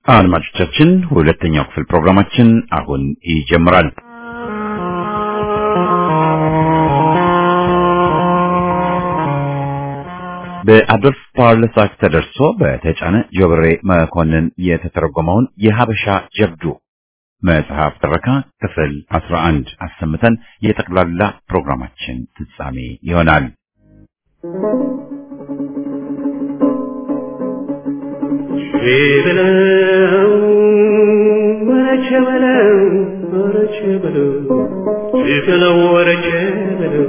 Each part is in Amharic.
አድማጮቻችን ሁለተኛው ክፍል ፕሮግራማችን አሁን ይጀምራል። በአዶልፍ ፓርለሳክ ተደርሶ በተጫነ ጆብሬ መኮንን የተተረጎመውን የሀበሻ ጀብዱ መጽሐፍ ትረካ ክፍል 11 አሰምተን የጠቅላላ ፕሮግራማችን ፍጻሜ ይሆናል። በለው ወረቸ በለው ወረቸ በለው በለው ወረቸ በለው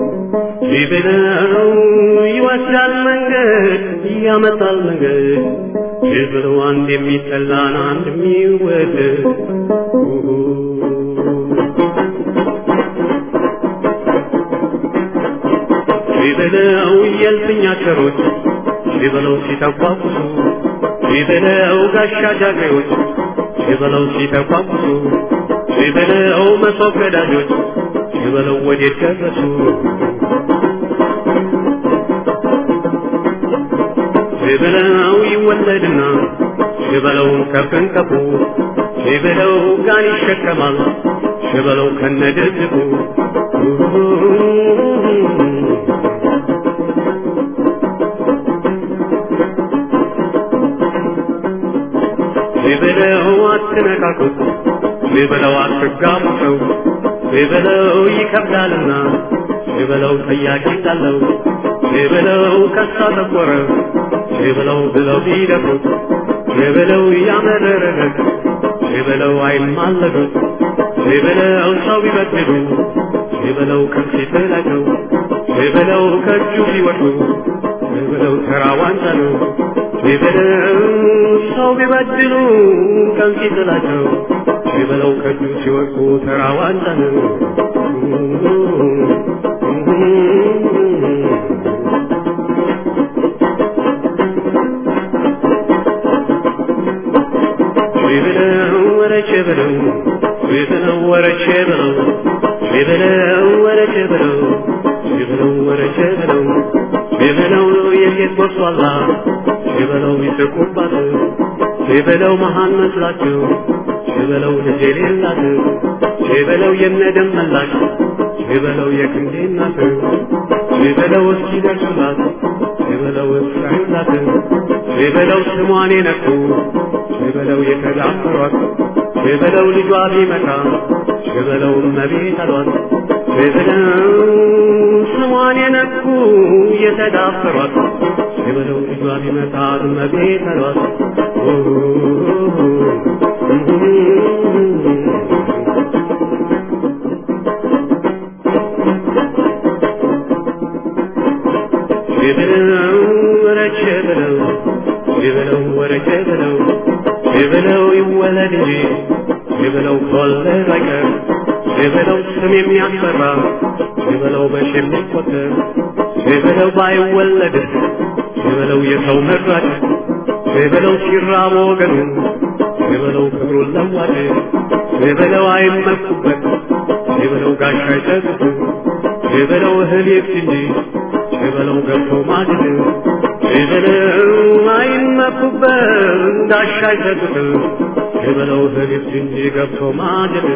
በለው ይወስዳል መንገድ ያመጣል መንገድ በለው አንድ የሚጠላን አንድ የሚወደድ በለው የልፍኛ ቸሮች በለው ሲተቋቁሱ ሲበለው ጋሻ ጃግሬዎች ሲበለው ሲተቋቁሱ ሲበለው መሶብ ገዳጆች ሲበለው ወዴት ደረሱ ሲበለው ይወለድና ሲበለው ከፍንቀፉ ሲበለው ጋን ይሸከማል ሲበለው ከነድብቁ ሲበለው አትነካኩት፣ ሲበለው አትጋቡ ሰው ሲበለው ይከብዳልና ሲበለው ጠያቂ እንዳለው ሲበለው ከሳ ጠቆረ ሲበለው ብለው ቢደፍሩት ሲበለው ያመረረለት ሲበለው አይማለዱት ሲበለው ሰው ቢበድሉ ሲበለው ከፊት ላይ ነው ሲበለው ከእጁ ሲወድቁ ሲበለው ተራ ዋንጫ ነው ሲበለው ሰው ቢበድሉ ቀን ሲጥላቸው ሲበለው ከእጁ ሲወድቁ ተራ ዋንጫ ነው። ሲበለው ወረቼ በለው ሲበለው ወረቼ በለው ሲበለው ወረቼ በለው ሲበለው ወረቼ በለው ሲበለው የጌት ወርሷላ ሲበለው ይስቁባት ሲበለው መሃን መስላቸው ሲበለው ልጅ የሌላት ሲበለው የነደም መላሽ ሲበለው የክንዴ እናት ሲበለው እስኪ ደርሱላት ሲበለው እስራዩላት ሲበለው ስሟን የነኩ ሲበለው የተዳፈሯት ሲበለው ልጇ ቢመጣ ሲበለው እመቤት አሏት ሲበለው ስሟን የነኩ የተዳፈሯት ሲበለው ልጇ ቢመጣ እመቤት አሏት ሲበለው ወረቼ በለው ሲበለው ወረቼ በለው ሲበለው ይወለድ እንጂ ሲበለው ከወለድ አይቀር ሲበለው ስም የሚያስፈራ ሲበለው በሺ የሚቆጠር ሲበለው ባይወለድ ሲበለው የሰው መራጭ ሲበለው ሲራብ ወገኑ ሲበለው ክብሩን ለዋጭ ሲበለው አይመኩበት ሲበለው ጋሻ አይሰጡት ሲበለው እህል ይብስ እንጂ ሲበለው ገብቶ ማድን ሲበለው አይመኩበት ጋሻ አይሰጡት ሲበለው እህል ይብስ እንጂ ገብቶ ማድን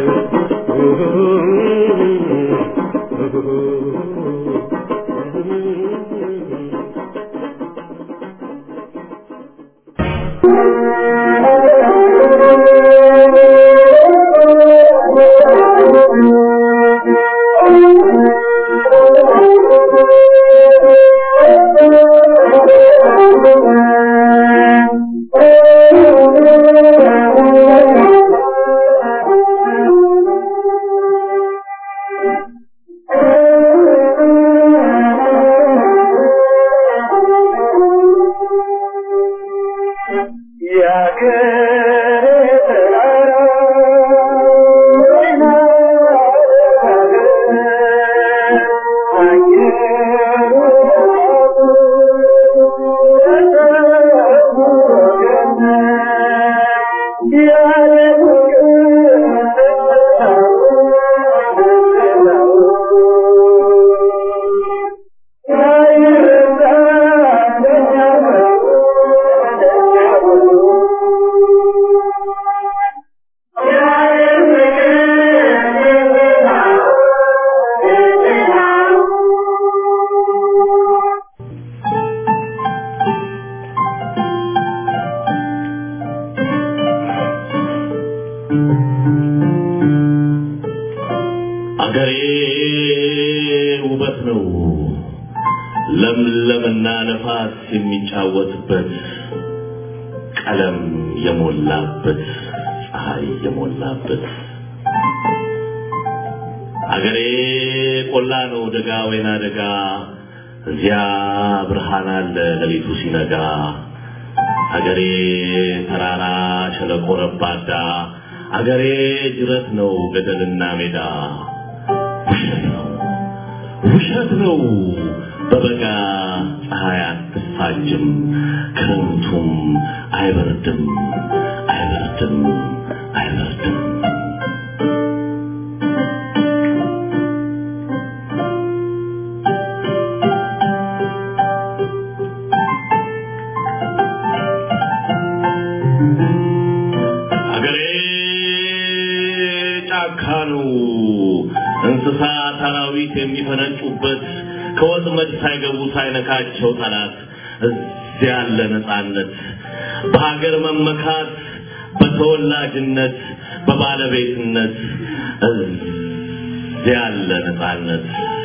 ሀገሬ ውበት ነው ለምለምና ነፋስ የሚጫወትበት ቀለም የሞላበት ፀሐይ የሞላበት ሀገሬ ቆላ ነው ደጋ ወይና ደጋ እዚያ ብርሃን አለ ሌሊቱ ሲነጋ ሀገሬ ተራራ ሸለቆ ረባዳ አገሬ ጅረት ነው ገደልና ሜዳ ውሸት ነው ውሸት ነው በበጋ ፀሐይ አትፋጅም ክረምቱም አይበርድም አይበርድም አይበርድም አገሬ ጫካ ነው እንስሳ አራዊት የሚፈነጩበት ከወጥመድ ሳይገቡ ሳይነካቸው ጠላት እዚያ ያለ ነፃነት በሀገር መመካት በተወላጅነት በባለቤትነት እዚያ ያለ ነፃነት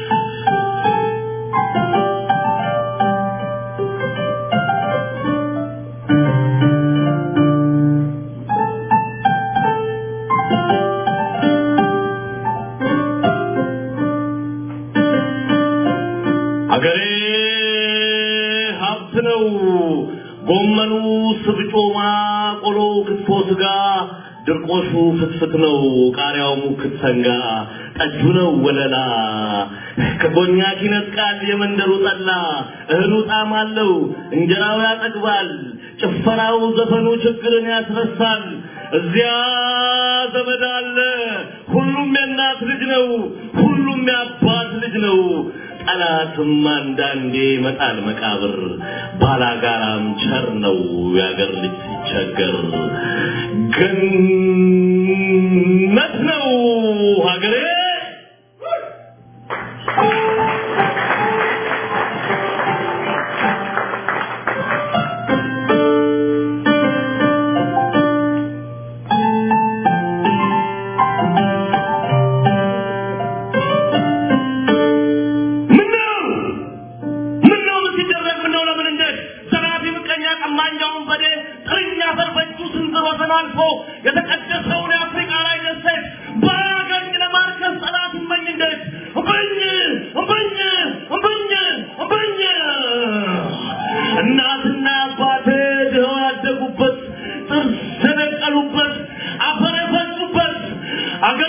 አገሬ ሀብት ነው። ጎመኑ፣ ስብጮማ፣ ቆሎ፣ ክትፎ፣ ስጋ፣ ድርቆሹ ፍትፍት ነው። ቃሪያው ሙክት ሰንጋ፣ ጠጁ ነው ወለላ። ከኮኛክ ይነጥቃል የመንደሩ ጠላ። እህሉ ጣዕም አለው፣ እንጀራው ያጠግባል። ጭፈራው፣ ዘፈኑ ችግርን ያስረሳል። እዚያ ዘመድ አለ። ሁሉም የእናት ልጅ ነው። ሁሉም የአባት ልጅ ነው። ጠላትም አንዳንዴ ይመጣል መቃብር። ባላጋራም ቸር ነው የአገር ልጅ ሲቸገር። ገነት ነው ሀገሬ። ምነው ምነው ምን ሲደረግ ምነው ለምን እንዴት ዘራፊ ምቀኛ ቀማኛውን በዴ ጥርኛ አፈር በእጁ ስንዝር ወሰን አልፎ የተቀደሰውን የአፍሪካ ላይ ደሴት ባያገኝ ለማርከስ ጠላት እመኝ እንዴት እምብኝ እምብኝ እምብኝ እምብኝ እናትና አባቴ ድኸው ያደጉበት ጥርስ የነቀሉበት አፈር የፈሱበት አገሬ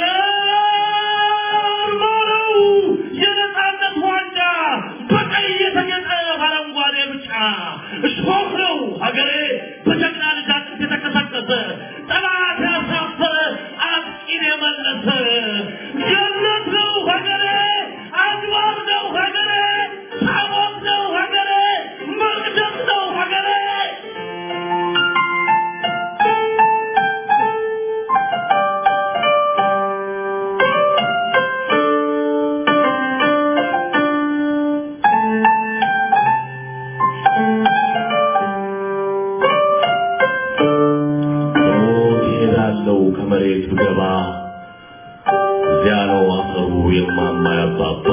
ማረው የነፃነት ዋንጫ በቀይ የተጌጠ በአረንጓዴ ብጫ እሾህ ነው ሀገሬ በጀግና ልጃችን የተቀሰቀሰ ጠላት ያሳፈረ አጥቂን የመለሰ ገነት ነው ሀገሬ አድባር ነው ሀገሬ ታቦት ነው ሀገሬ መቅደስ ነው ሀገሬ ሞት ይሄዳለው ከመሬት ብገባ እዚያ ነው አፈሩ የማማ ያባባ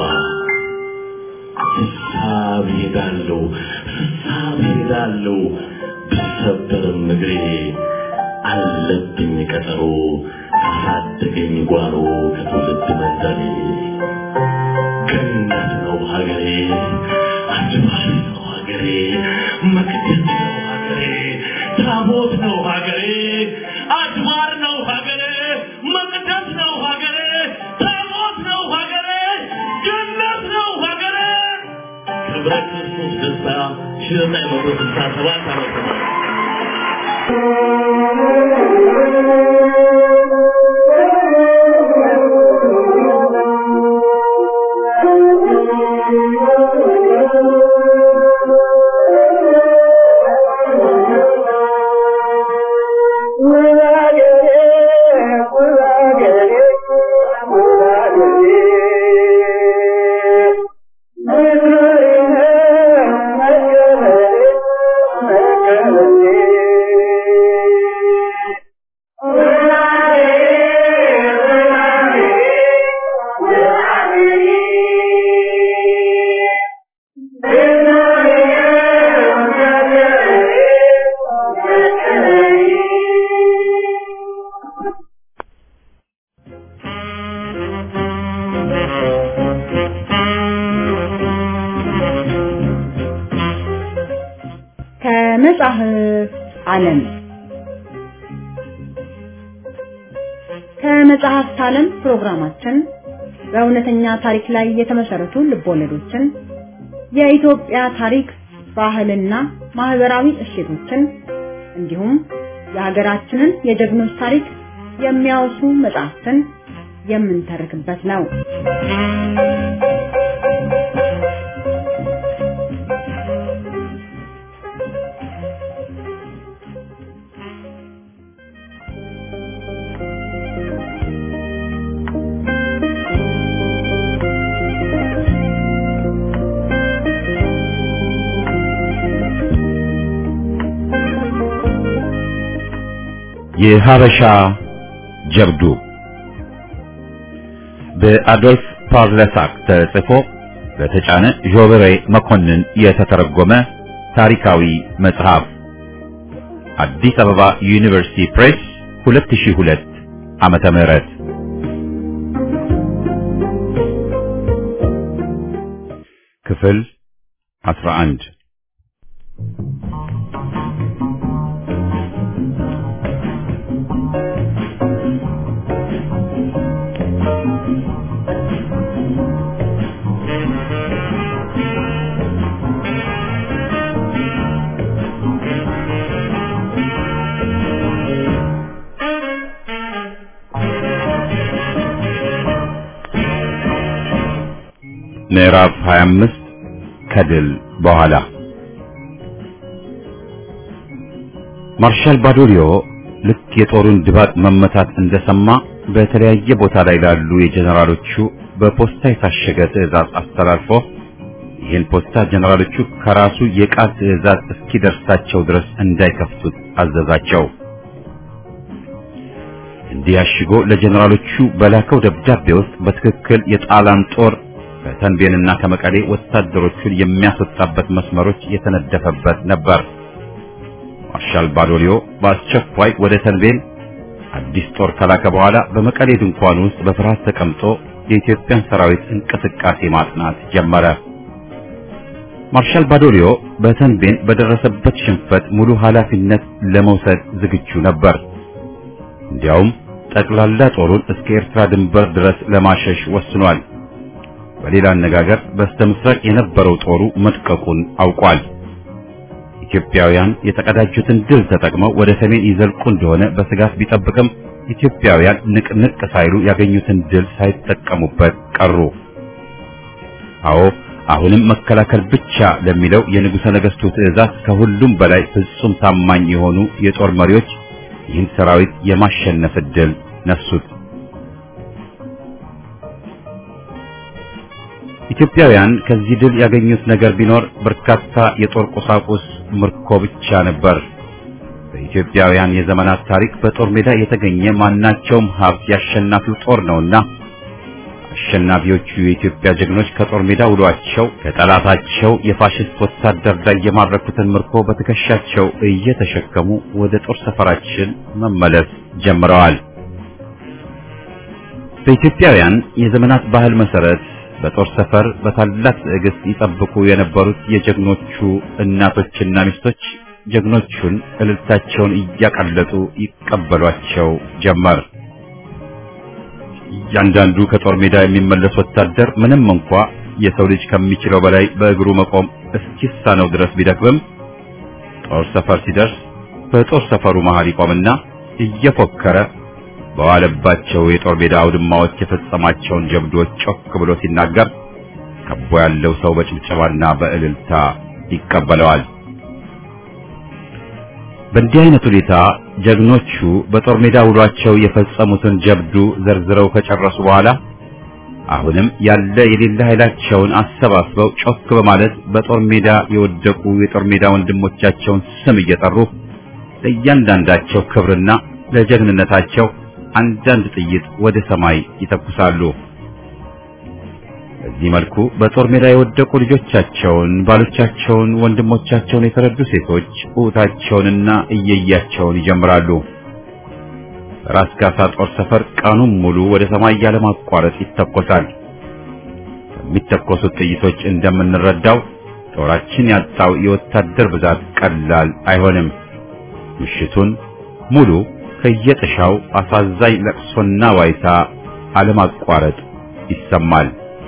ስሳብ ይሄዳለው ስሳብ ይሄዳለው ብሰበርም እግሬ አለብኝ ቀጠሮ ካሳደገኝ ጓሮ ከትውልድ መንደሬ ገነት ነው ሀገሬ አድባር ነው ሀገሬ መቅደስ ነው ሀገሬ ታቦት ነው ሀገሬ አድባር ነው ሀገሬ መቅደስ ነው ሀገሬ ታቦት ነው ሀገሬ ገነት ነው ሀገሬ ክብረ ክርስቶስ ደስታ ሺህ ዘጠኝ መቶ ስልሳ ሰባት ዓመተ ምህረት Yeah. ከመጽሐፍት ዓለም ፕሮግራማችን በእውነተኛ ታሪክ ላይ የተመሰረቱ ልቦለዶችን፣ የኢትዮጵያ ታሪክ፣ ባህልና ማህበራዊ እሴቶችን እንዲሁም የሀገራችንን የጀግኖች ታሪክ የሚያወሱ መጽሐፍትን የምንተርክበት ነው። የሀበሻ ጀብዱ በአዶልፍ ፓርለሳክ ተጽፎ በተጫነ ዦበሬ መኮንን የተተረጎመ ታሪካዊ መጽሐፍ አዲስ አበባ ዩኒቨርሲቲ ፕሬስ 2002 ዓመተ ምህረት ክፍል 11 ምዕራፍ 25 ከድል በኋላ ማርሻል ባዶሊዮ ልክ የጦሩን ድባቅ መመታት እንደሰማ በተለያየ ቦታ ላይ ላሉ የጀነራሎቹ በፖስታ የታሸገ ትዕዛዝ አስተላልፎ ይህን ፖስታ ጀነራሎቹ ከራሱ የቃል ትዕዛዝ እስኪደርሳቸው ድረስ እንዳይከፍቱት አዘዛቸው። እንዲህ አሽጎ ለጀነራሎቹ በላከው ደብዳቤ ውስጥ በትክክል የጣሊያን ጦር ከተንቤንና ከመቀሌ ወታደሮቹን የሚያስወጣበት መስመሮች የተነደፈበት ነበር። ማርሻል ባዶሊዮ በአስቸኳይ ወደ ተንቤን አዲስ ጦር ከላከ በኋላ በመቀሌ ድንኳን ውስጥ በፍርሃት ተቀምጦ የኢትዮጵያን ሰራዊት እንቅስቃሴ ማጥናት ጀመረ። ማርሻል ባዶሊዮ በተንቤን በደረሰበት ሽንፈት ሙሉ ኃላፊነት ለመውሰድ ዝግጁ ነበር። እንዲያውም ጠቅላላ ጦሩን እስከ ኤርትራ ድንበር ድረስ ለማሸሽ ወስኗል። በሌላ አነጋገር በስተ ምስራቅ የነበረው ጦሩ መጥቀቁን አውቋል። ኢትዮጵያውያን የተቀዳጁትን ድል ተጠቅመው ወደ ሰሜን ይዘልቁ እንደሆነ በስጋት ቢጠብቅም ኢትዮጵያውያን ንቅንቅ ሳይሉ ያገኙትን ድል ሳይጠቀሙበት ቀሩ። አዎ አሁንም መከላከል ብቻ ለሚለው የንጉሠ ነገሥቱ ትዕዛዝ ከሁሉም በላይ ፍጹም ታማኝ የሆኑ የጦር መሪዎች ይህን ሰራዊት የማሸነፍ ዕድል ነሱት። ኢትዮጵያውያን ከዚህ ድል ያገኙት ነገር ቢኖር በርካታ የጦር ቁሳቁስ ምርኮ ብቻ ነበር። በኢትዮጵያውያን የዘመናት ታሪክ በጦር ሜዳ የተገኘ ማናቸውም ሀብት ያሸናፊው ጦር ነውና አሸናፊዎቹ የኢትዮጵያ ጀግኖች ከጦር ሜዳ ውሏቸው ከጠላታቸው የፋሽስት ወታደር ላይ የማረኩትን ምርኮ በትከሻቸው እየተሸከሙ ወደ ጦር ሰፈራችን መመለስ ጀምረዋል። በኢትዮጵያውያን የዘመናት ባህል መሰረት በጦር ሰፈር በታላቅ ትዕግስት ይጠብቁ የነበሩት የጀግኖቹ እናቶችና ሚስቶች ጀግኖቹን እልልታቸውን እያቀለጡ ይቀበሏቸው ጀመር። እያንዳንዱ ከጦር ሜዳ የሚመለስ ወታደር ምንም እንኳ የሰው ልጅ ከሚችለው በላይ በእግሩ መቆም እስኪሳነው ድረስ ቢደክምም ጦር ሰፈር ሲደርስ በጦር ሰፈሩ መሃል ይቆምና እየፎከረ በዋለባቸው የጦር ሜዳ አውድማዎች የፈጸማቸውን ጀብዶች ጮክ ብሎ ሲናገር ከቦ ያለው ሰው በጭብጨባና በእልልታ ይቀበለዋል። በእንዲህ አይነት ሁኔታ ጀግኖቹ በጦር ሜዳ ውሏቸው የፈጸሙትን ጀብዱ ዘርዝረው ከጨረሱ በኋላ አሁንም ያለ የሌለ ኃይላቸውን አሰባስበው ጮክ በማለት በጦር ሜዳ የወደቁ የጦር ሜዳ ወንድሞቻቸውን ስም እየጠሩ ለእያንዳንዳቸው ክብርና ለጀግንነታቸው አንዳንድ ጥይት ወደ ሰማይ ይተኩሳሉ። በዚህ መልኩ በጦር ሜዳ የወደቁ ልጆቻቸውን፣ ባሎቻቸውን፣ ወንድሞቻቸውን የተረዱ ሴቶች ኡታቸውንና እየያቸውን ይጀምራሉ። ራስ ካሳ ጦር ሰፈር ቀኑን ሙሉ ወደ ሰማይ ያለማቋረጥ ይተኮሳል። ከሚተኮሱት ጥይቶች እንደምንረዳው ጦራችን ያጣው የወታደር ብዛት ቀላል አይሆንም። ምሽቱን ሙሉ ከየጥሻው አሳዛኝ ለቅሶና ዋይታ አለማቋረጥ ይሰማል።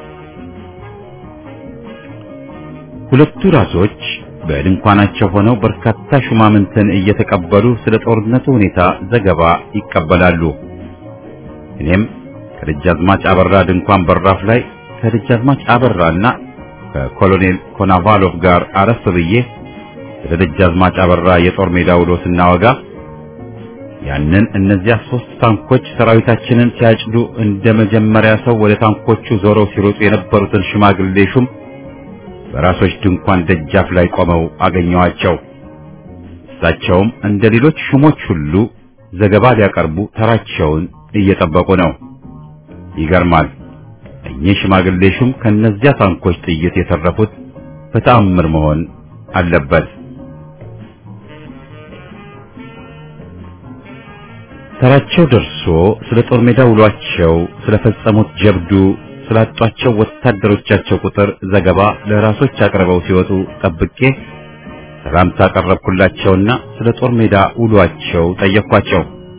ሁለቱ ራሶች በድንኳናቸው ሆነው በርካታ ሹማምንትን እየተቀበሉ ስለ ጦርነቱ ሁኔታ ዘገባ ይቀበላሉ። እኔም ከደጃዝማች አበራ ድንኳን በራፍ ላይ ከደጃዝማች አበራና ከኮሎኔል ኮናቫሎቭ ጋር አረፍ ብዬ ስለ ደጃዝማች አበራ የጦር ሜዳ ውሎ ስናወጋ ያንን እነዚያ ሶስት ታንኮች ሰራዊታችንን ሲያጭዱ እንደ መጀመሪያ ሰው ወደ ታንኮቹ ዞረው ሲሮጡ የነበሩትን ሽማግሌ ሹም በራሶች ድንኳን ደጃፍ ላይ ቆመው አገኘዋቸው። እሳቸውም እንደ ሌሎች ሹሞች ሁሉ ዘገባ ሊያቀርቡ ተራቸውን እየጠበቁ ነው። ይገርማል። እኚህ ሽማግሌ ሹም ከነዚያ ታንኮች ጥይት የተረፉት በተአምር መሆን አለበት። ተራቸው ደርሶ ስለ ጦር ሜዳ ውሏቸው፣ ስለፈጸሙት ጀብዱ፣ ስላጧቸው ወታደሮቻቸው ቁጥር ዘገባ ለራሶች አቅርበው ሲወጡ ጠብቄ ሰላምታ ቀረብኩላቸውና ስለ ጦር ሜዳ ውሏቸው ጠየቅኳቸው።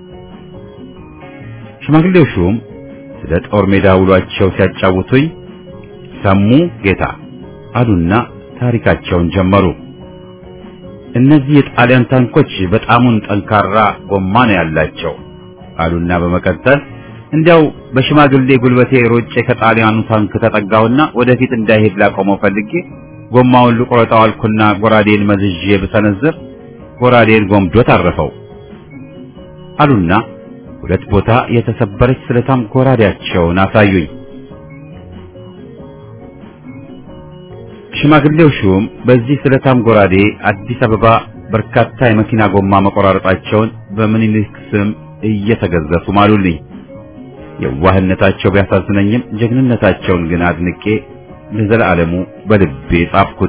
ሽማግሌው ሹም ስለ ጦር ሜዳ ውሏቸው ሲያጫውቱኝ ሰሙ ጌታ አሉና ታሪካቸውን ጀመሩ። እነዚህ የጣሊያን ታንኮች በጣሙን ጠንካራ ጎማ ነው ያላቸው አሉና በመቀጠል እንዲያው በሽማግሌ ጉልበቴ ሮጬ ከጣሊያኑ ታንክ ተጠጋውና ወደፊት እንዳይሄድ ላቆመው ፈልጌ ጎማውን ልቆረጠው አልኩና ጎራዴን መዝዤ ብሰነዝር ጎራዴን ጎምዶ ታረፈው አሉና ሁለት ቦታ የተሰበረች ስለታም ጎራዴያቸውን አሳዩኝ። ሽማግሌው ሹም በዚህ ስለታም ጎራዴ አዲስ አበባ በርካታ የመኪና ጎማ መቆራረጣቸውን በምኒልክ ስም እየተገዘፉ ማሉልኝ። የዋህነታቸው ቢያሳዝነኝም ጀግንነታቸውን ግን አድንቄ ለዘላለሙ በልቤ ጻፍኩት።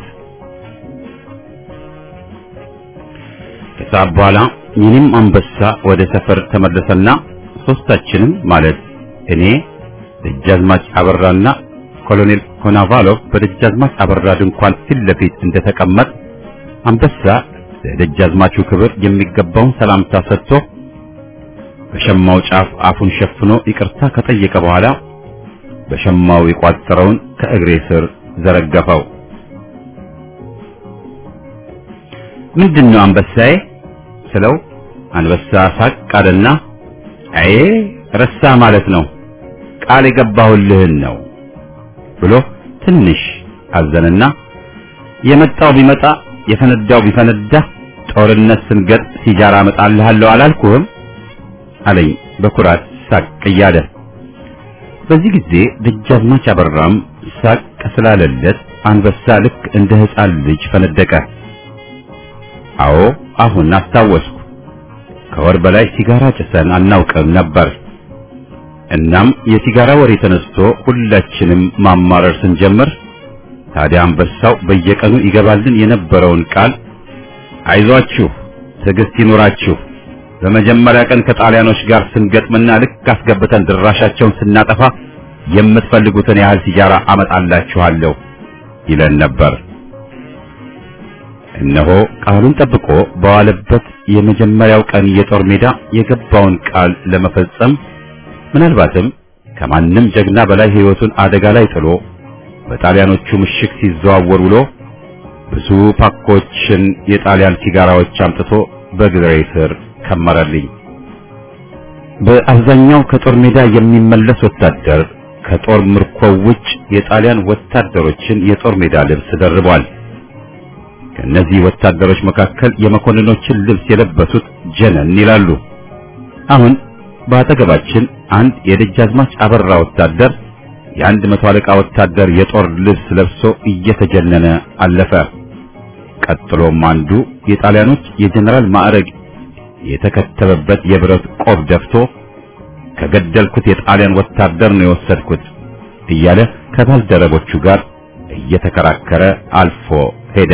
ከሰዓት በኋላ የኔም አንበሳ ወደ ሰፈር ተመለሰና ሶስታችንም ማለት እኔ፣ ደጃዝማች አበራና ኮሎኔል ኮናቫሎቭ በደጃዝማች አበራ ድንኳን ፊት ለፊት እንደተቀመጥ አንበሳ ለደጃዝማቹ ክብር የሚገባውን ሰላምታ ሰጥቶ በሸማው ጫፍ አፉን ሸፍኖ ይቅርታ ከጠየቀ በኋላ በሸማው የቋጠረውን ከእግሬ ስር ዘረገፈው። ምንድነው አንበሳዬ ስለው አንበሳ ሳቅ አለና አይ ረሳ ማለት ነው ቃል የገባሁልህን ነው ብሎ ትንሽ አዘንና የመጣው ቢመጣ የፈነዳው ቢፈነዳ ጦርነት ስንገጥ ሲጃራ አመጣልሃለሁ አላልኩህም አለኝ በኩራት ሳቅ እያለ። በዚህ ጊዜ ደጃዝማች አበራም ሳቅ ስላለለት አንበሳ ልክ እንደ ሕፃን ልጅ ፈነደቀ። አዎ አሁን አስታወስኩ። ከወር በላይ ሲጋራ ጭሰን አናውቅም ነበር። እናም የሲጋራ ወሬ ተነስቶ ሁላችንም ማማረር ስንጀምር ታዲያ አንበሳው በየቀኑ ይገባልን የነበረውን ቃል አይዟችሁ፣ ትዕግስት ይኑራችሁ በመጀመሪያ ቀን ከጣሊያኖች ጋር ስንገጥምና ልክ አስገብተን ድራሻቸውን ስናጠፋ የምትፈልጉትን ያህል ሲጃራ አመጣላችኋለሁ ይለን ነበር። እነሆ ቃሉን ጠብቆ በዋለበት የመጀመሪያው ቀን የጦር ሜዳ የገባውን ቃል ለመፈጸም ምናልባትም ከማንም ጀግና በላይ ሕይወቱን አደጋ ላይ ጥሎ በጣሊያኖቹ ምሽግ ሲዘዋወር ውሎ ብዙ ፓኮችን የጣሊያን ሲጋራዎች አምጥቶ በግሬ ስር ከመረልኝ። በአብዛኛው ከጦር ሜዳ የሚመለስ ወታደር ከጦር ምርኮው ውጭ የጣሊያን ወታደሮችን የጦር ሜዳ ልብስ ደርቧል። ከእነዚህ ወታደሮች መካከል የመኮንኖችን ልብስ የለበሱት ጀነን ይላሉ። አሁን በአጠገባችን አንድ የደጃዝማች አበራ ወታደር የአንድ መቶ አለቃ ወታደር የጦር ልብስ ለብሶ እየተጀነነ አለፈ። ቀጥሎም አንዱ የጣሊያኖች የጀነራል ማዕረግ የተከተበበት የብረት ቆብ ደፍቶ ከገደልኩት የጣሊያን ወታደር ነው የወሰድኩት እያለ ከባልደረቦቹ ጋር እየተከራከረ አልፎ ሄደ።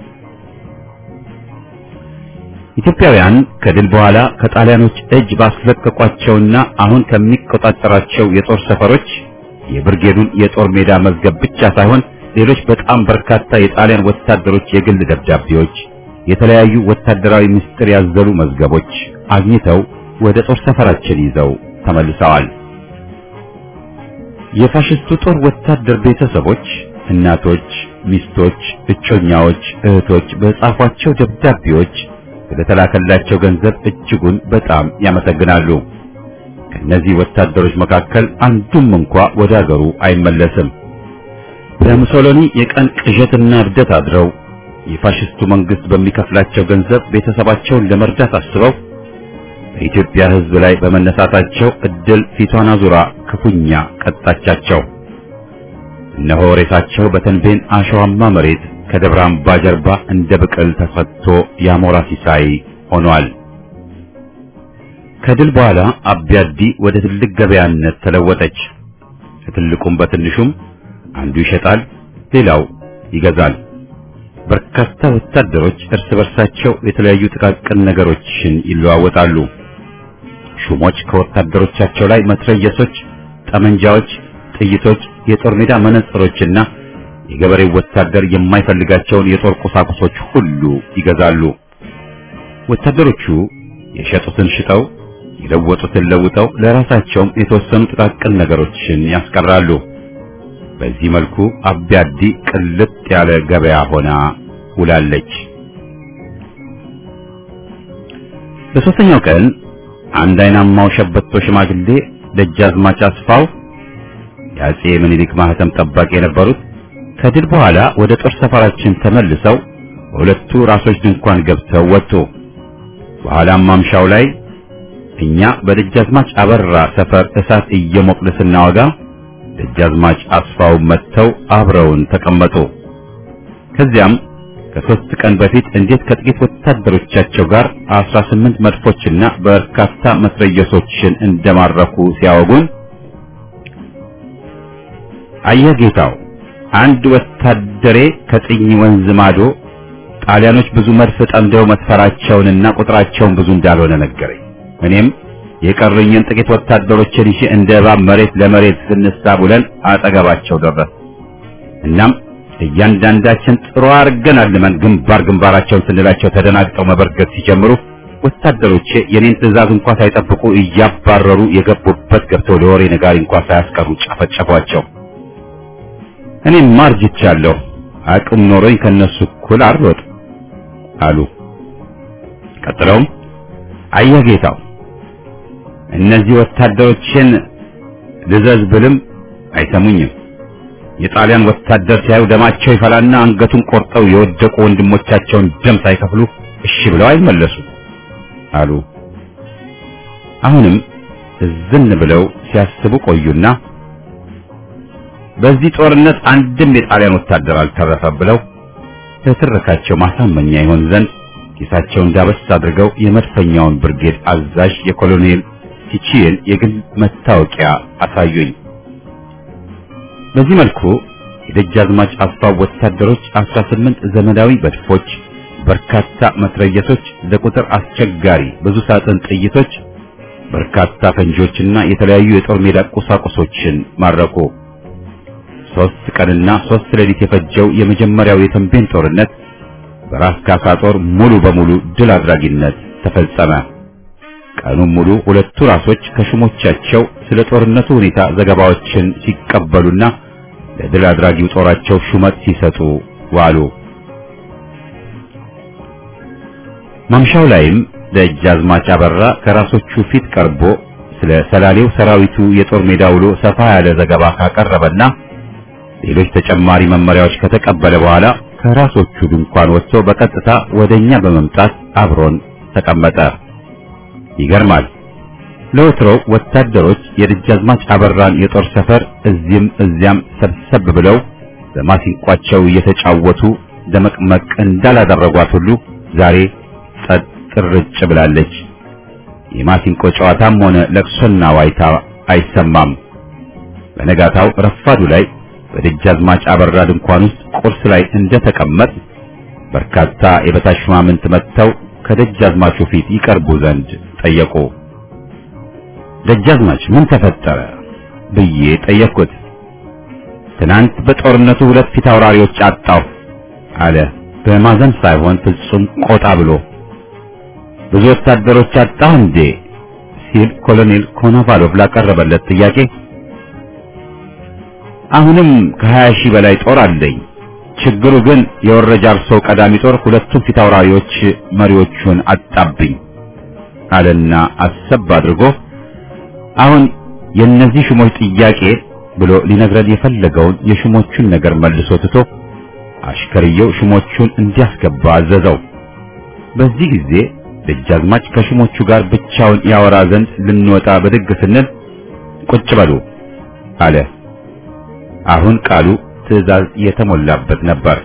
ኢትዮጵያውያን ከድል በኋላ ከጣሊያኖች እጅ ባስለቀቋቸውና አሁን ከሚቆጣጠራቸው የጦር ሰፈሮች የብርጌዱን የጦር ሜዳ መዝገብ ብቻ ሳይሆን ሌሎች በጣም በርካታ የጣሊያን ወታደሮች የግል ደብዳቤዎች፣ የተለያዩ ወታደራዊ ምስጢር ያዘሉ መዝገቦች አግኝተው ወደ ጦር ሰፈራችን ይዘው ተመልሰዋል። የፋሽስቱ ጦር ወታደር ቤተሰቦች፣ እናቶች፣ ሚስቶች፣ እጮኛዎች፣ እህቶች በጻፏቸው ደብዳቤዎች ስለተላከላቸው ገንዘብ እጅጉን በጣም ያመሰግናሉ። ከእነዚህ ወታደሮች መካከል አንዱም እንኳ ወደ አገሩ አይመለስም። በሙሶሎኒ የቀን ቅዠትና እብደት አድረው የፋሽስቱ መንግስት በሚከፍላቸው ገንዘብ ቤተሰባቸውን ለመርዳት አስበው በኢትዮጵያ ሕዝብ ላይ በመነሳታቸው እድል ፊቷን አዙራ ክፉኛ ቀጣቻቸው። እነሆ ሬሳቸው በተንቤን አሸዋማ መሬት ከደብረ አምባ ጀርባ እንደ ብቅል ተፈቶ የአሞራ ሲሳይ ሆኗል። ከድል በኋላ አቢያዲ ወደ ትልቅ ገበያነት ተለወጠች። ከትልቁም በትንሹም አንዱ ይሸጣል፣ ሌላው ይገዛል። በርካታ ወታደሮች እርስ በርሳቸው የተለያዩ ጥቃቅን ነገሮችን ይለዋወጣሉ። ሹሞች ከወታደሮቻቸው ላይ መትረየሶች፣ ጠመንጃዎች፣ ጥይቶች፣ የጦር ሜዳ መነጽሮችና የገበሬው ወታደር የማይፈልጋቸውን የጦር ቁሳቁሶች ሁሉ ይገዛሉ። ወታደሮቹ የሸጡትን ሽጠው የለወጡትን ለውጠው ለራሳቸውም የተወሰኑ ጥቃቅን ነገሮችን ያስቀራሉ። በዚህ መልኩ አቢያዲ ቅልጥ ያለ ገበያ ሆና ውላለች። በሦስተኛው ቀን አንድ አይናማው ሸበቶ ሽማግሌ ደጃዝማች አስፋው የአጼ ምኒልክ ማህተም ጠባቂ የነበሩት ከድል በኋላ ወደ ጦር ሰፈራችን ተመልሰው በሁለቱ ራሶች ድንኳን ገብተው ወጡ። በኋላም ማምሻው ላይ እኛ በደጃዝማች አበራ ሰፈር እሳት እየሞቅን ስናወጋ ደጃዝማች አስፋው መጥተው አብረውን ተቀመጡ። ከዚያም ከሦስት ቀን በፊት እንዴት ከጥቂት ወታደሮቻቸው ጋር አስራ ስምንት መድፎችና በርካታ መትረየሶችን እንደማረኩ ሲያወጉን አየህ ጌታው፣ አንድ ወታደሬ ከጥኝ ወንዝ ማዶ ጣሊያኖች ብዙ መድፍ ጠምደው መስፈራቸውንና ቁጥራቸውን ብዙ እንዳልሆነ ነገረኝ። እኔም የቀሩኝን ጥቂት ወታደሮችን ይዤ እንደ እባብ መሬት ለመሬት ስንሳብ ውለን አጠገባቸው ደረስ። እናም እያንዳንዳችን ጥሩ አድርገን አልመን ግንባር ግንባራቸውን ስንላቸው ተደናግጠው መበርገግ ሲጀምሩ ወታደሮቼ የኔን ትዕዛዝ እንኳ ሳይጠብቁ እያባረሩ የገቡበት ገብተው ለወሬ ነጋሪ እንኳ ሳያስቀሩ ጨፈጨፏቸው። እኔም ማርጅቻለሁ፣ አቅም ኖሮኝ ከነሱ እኩል አልሮጥ አሉ። ቀጥለውም አየህ ጌታው እነዚህ ወታደሮችን ልዘዝ ብልም አይሰሙኝም። የጣሊያን ወታደር ሲያዩ ደማቸው ይፈላና አንገቱን ቆርጠው የወደቁ ወንድሞቻቸውን ደም ሳይከፍሉ እሺ ብለው አይመለሱ አሉ። አሁንም እዝን ብለው ሲያስቡ ቆዩና በዚህ ጦርነት አንድም የጣሊያን ወታደር አልተረፈም ብለው ለትረካቸው ማሳመኛ ይሆን ዘንድ ኪሳቸውን ዳበስ አድርገው የመድፈኛውን ብርጌድ አዛዥ የኮሎኔል ቲቺን የግል መታወቂያ አሳዩኝ። በዚህ መልኩ የደጃዝማች አስፋው ወታደሮች 18 ዘመናዊ መድፎች፣ በርካታ መትረየሶች፣ ለቁጥር አስቸጋሪ ብዙ ሳጥን ጥይቶች፣ በርካታ ፈንጂዎችና የተለያዩ የጦር ሜዳ ቁሳቁሶችን ማረኩ። ሶስት ቀንና ሶስት ሌሊት የፈጀው የመጀመሪያው የተንቤን ጦርነት በራስ ካሳ ጦር ሙሉ በሙሉ ድል አድራጊነት ተፈጸመ። ቀኑን ሙሉ ሁለቱ ራሶች ከሹሞቻቸው ስለ ጦርነቱ ሁኔታ ዘገባዎችን ሲቀበሉና ለድል አድራጊው ጦራቸው ሹመት ሲሰጡ ዋሉ። ማምሻው ላይም ደጃዝማች አበራ ከራሶቹ ፊት ቀርቦ ስለ ሰላሌው ሰራዊቱ የጦር ሜዳ ውሎ ሰፋ ያለ ዘገባ ካቀረበና ሌሎች ተጨማሪ መመሪያዎች ከተቀበለ በኋላ ከራሶቹ ድንኳን ወጥቶ በቀጥታ ወደኛ በመምጣት አብሮን ተቀመጠ። ይገርማል። ለወትሮው ወታደሮች የደጃዝማች አበራን የጦር ሰፈር እዚህም እዚያም ሰብሰብ ብለው በማሲንቋቸው እየተጫወቱ ደመቅመቅ እንዳላደረጓት ሁሉ ዛሬ ጸጥ ርጭ ብላለች። የማሲንቆ ጨዋታም ሆነ ለቅሶና ዋይታ አይሰማም። በነጋታው ረፋዱ ላይ በደጃዝማች አበራ ድንኳን ውስጥ ቁርስ ላይ እንደተቀመጥ በርካታ የበታች ሹማምንት መጥተው ከደጃዝማቹ ፊት ይቀርቡ ዘንድ ጠየቁ። ደጃዝማች ምን ተፈጠረ ብዬ ጠየቅኩት። ትናንት በጦርነቱ ሁለት ፊት አውራሪዎች አጣሁ አለ በማዘን ሳይሆን ፍጹም ቆጣ ብሎ። ብዙ ወታደሮች አጣሁ እንዴ ሲል ኮሎኔል ኮኖቫሎቭ ላቀረበለት ጥያቄ አሁንም ከሀያ ሺህ በላይ ጦር አለኝ። ችግሩ ግን የወረጃ አርሶ ቀዳሚ ጦር ሁለቱም ፊት አውራሪዎች መሪዎቹን አጣብኝ አለና አሰብ አድርጎ አሁን የእነዚህ ሹሞች ጥያቄ ብሎ ሊነግረን የፈለገውን የሹሞቹን ነገር መልሶ ትቶ አሽከርየው ሹሞቹን እንዲያስገባ አዘዘው። በዚህ ጊዜ ደጃዝማች ከሹሞቹ ጋር ብቻውን ያወራ ዘንድ ልንወጣ በድግ ስንል ቁጭ በሉ አለ። አሁን ቃሉ ትዕዛዝ የተሞላበት ነበር።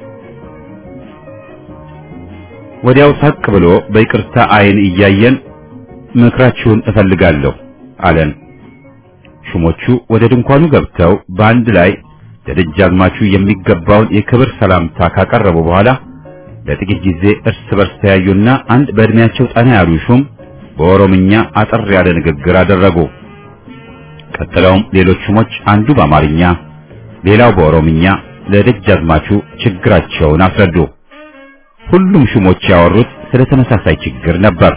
ወዲያው ሳቅ ብሎ በይቅርታ አይን እያየን ምክራችሁን እፈልጋለሁ አለን። ሹሞቹ ወደ ድንኳኑ ገብተው በአንድ ላይ ለደጃዝማቹ የሚገባውን የክብር ሰላምታ ካቀረቡ በኋላ ለጥቂት ጊዜ እርስ በርስ ተያዩና አንድ በእድሜያቸው ጠና ያሉ ሹም በኦሮምኛ አጠር ያለ ንግግር አደረጉ። ቀጥለውም ሌሎች ሹሞች አንዱ በአማርኛ ሌላው በኦሮምኛ ለደጃዝማቹ ችግራቸውን አስረዱ። ሁሉም ሹሞች ያወሩት ስለ ተመሳሳይ ችግር ነበር።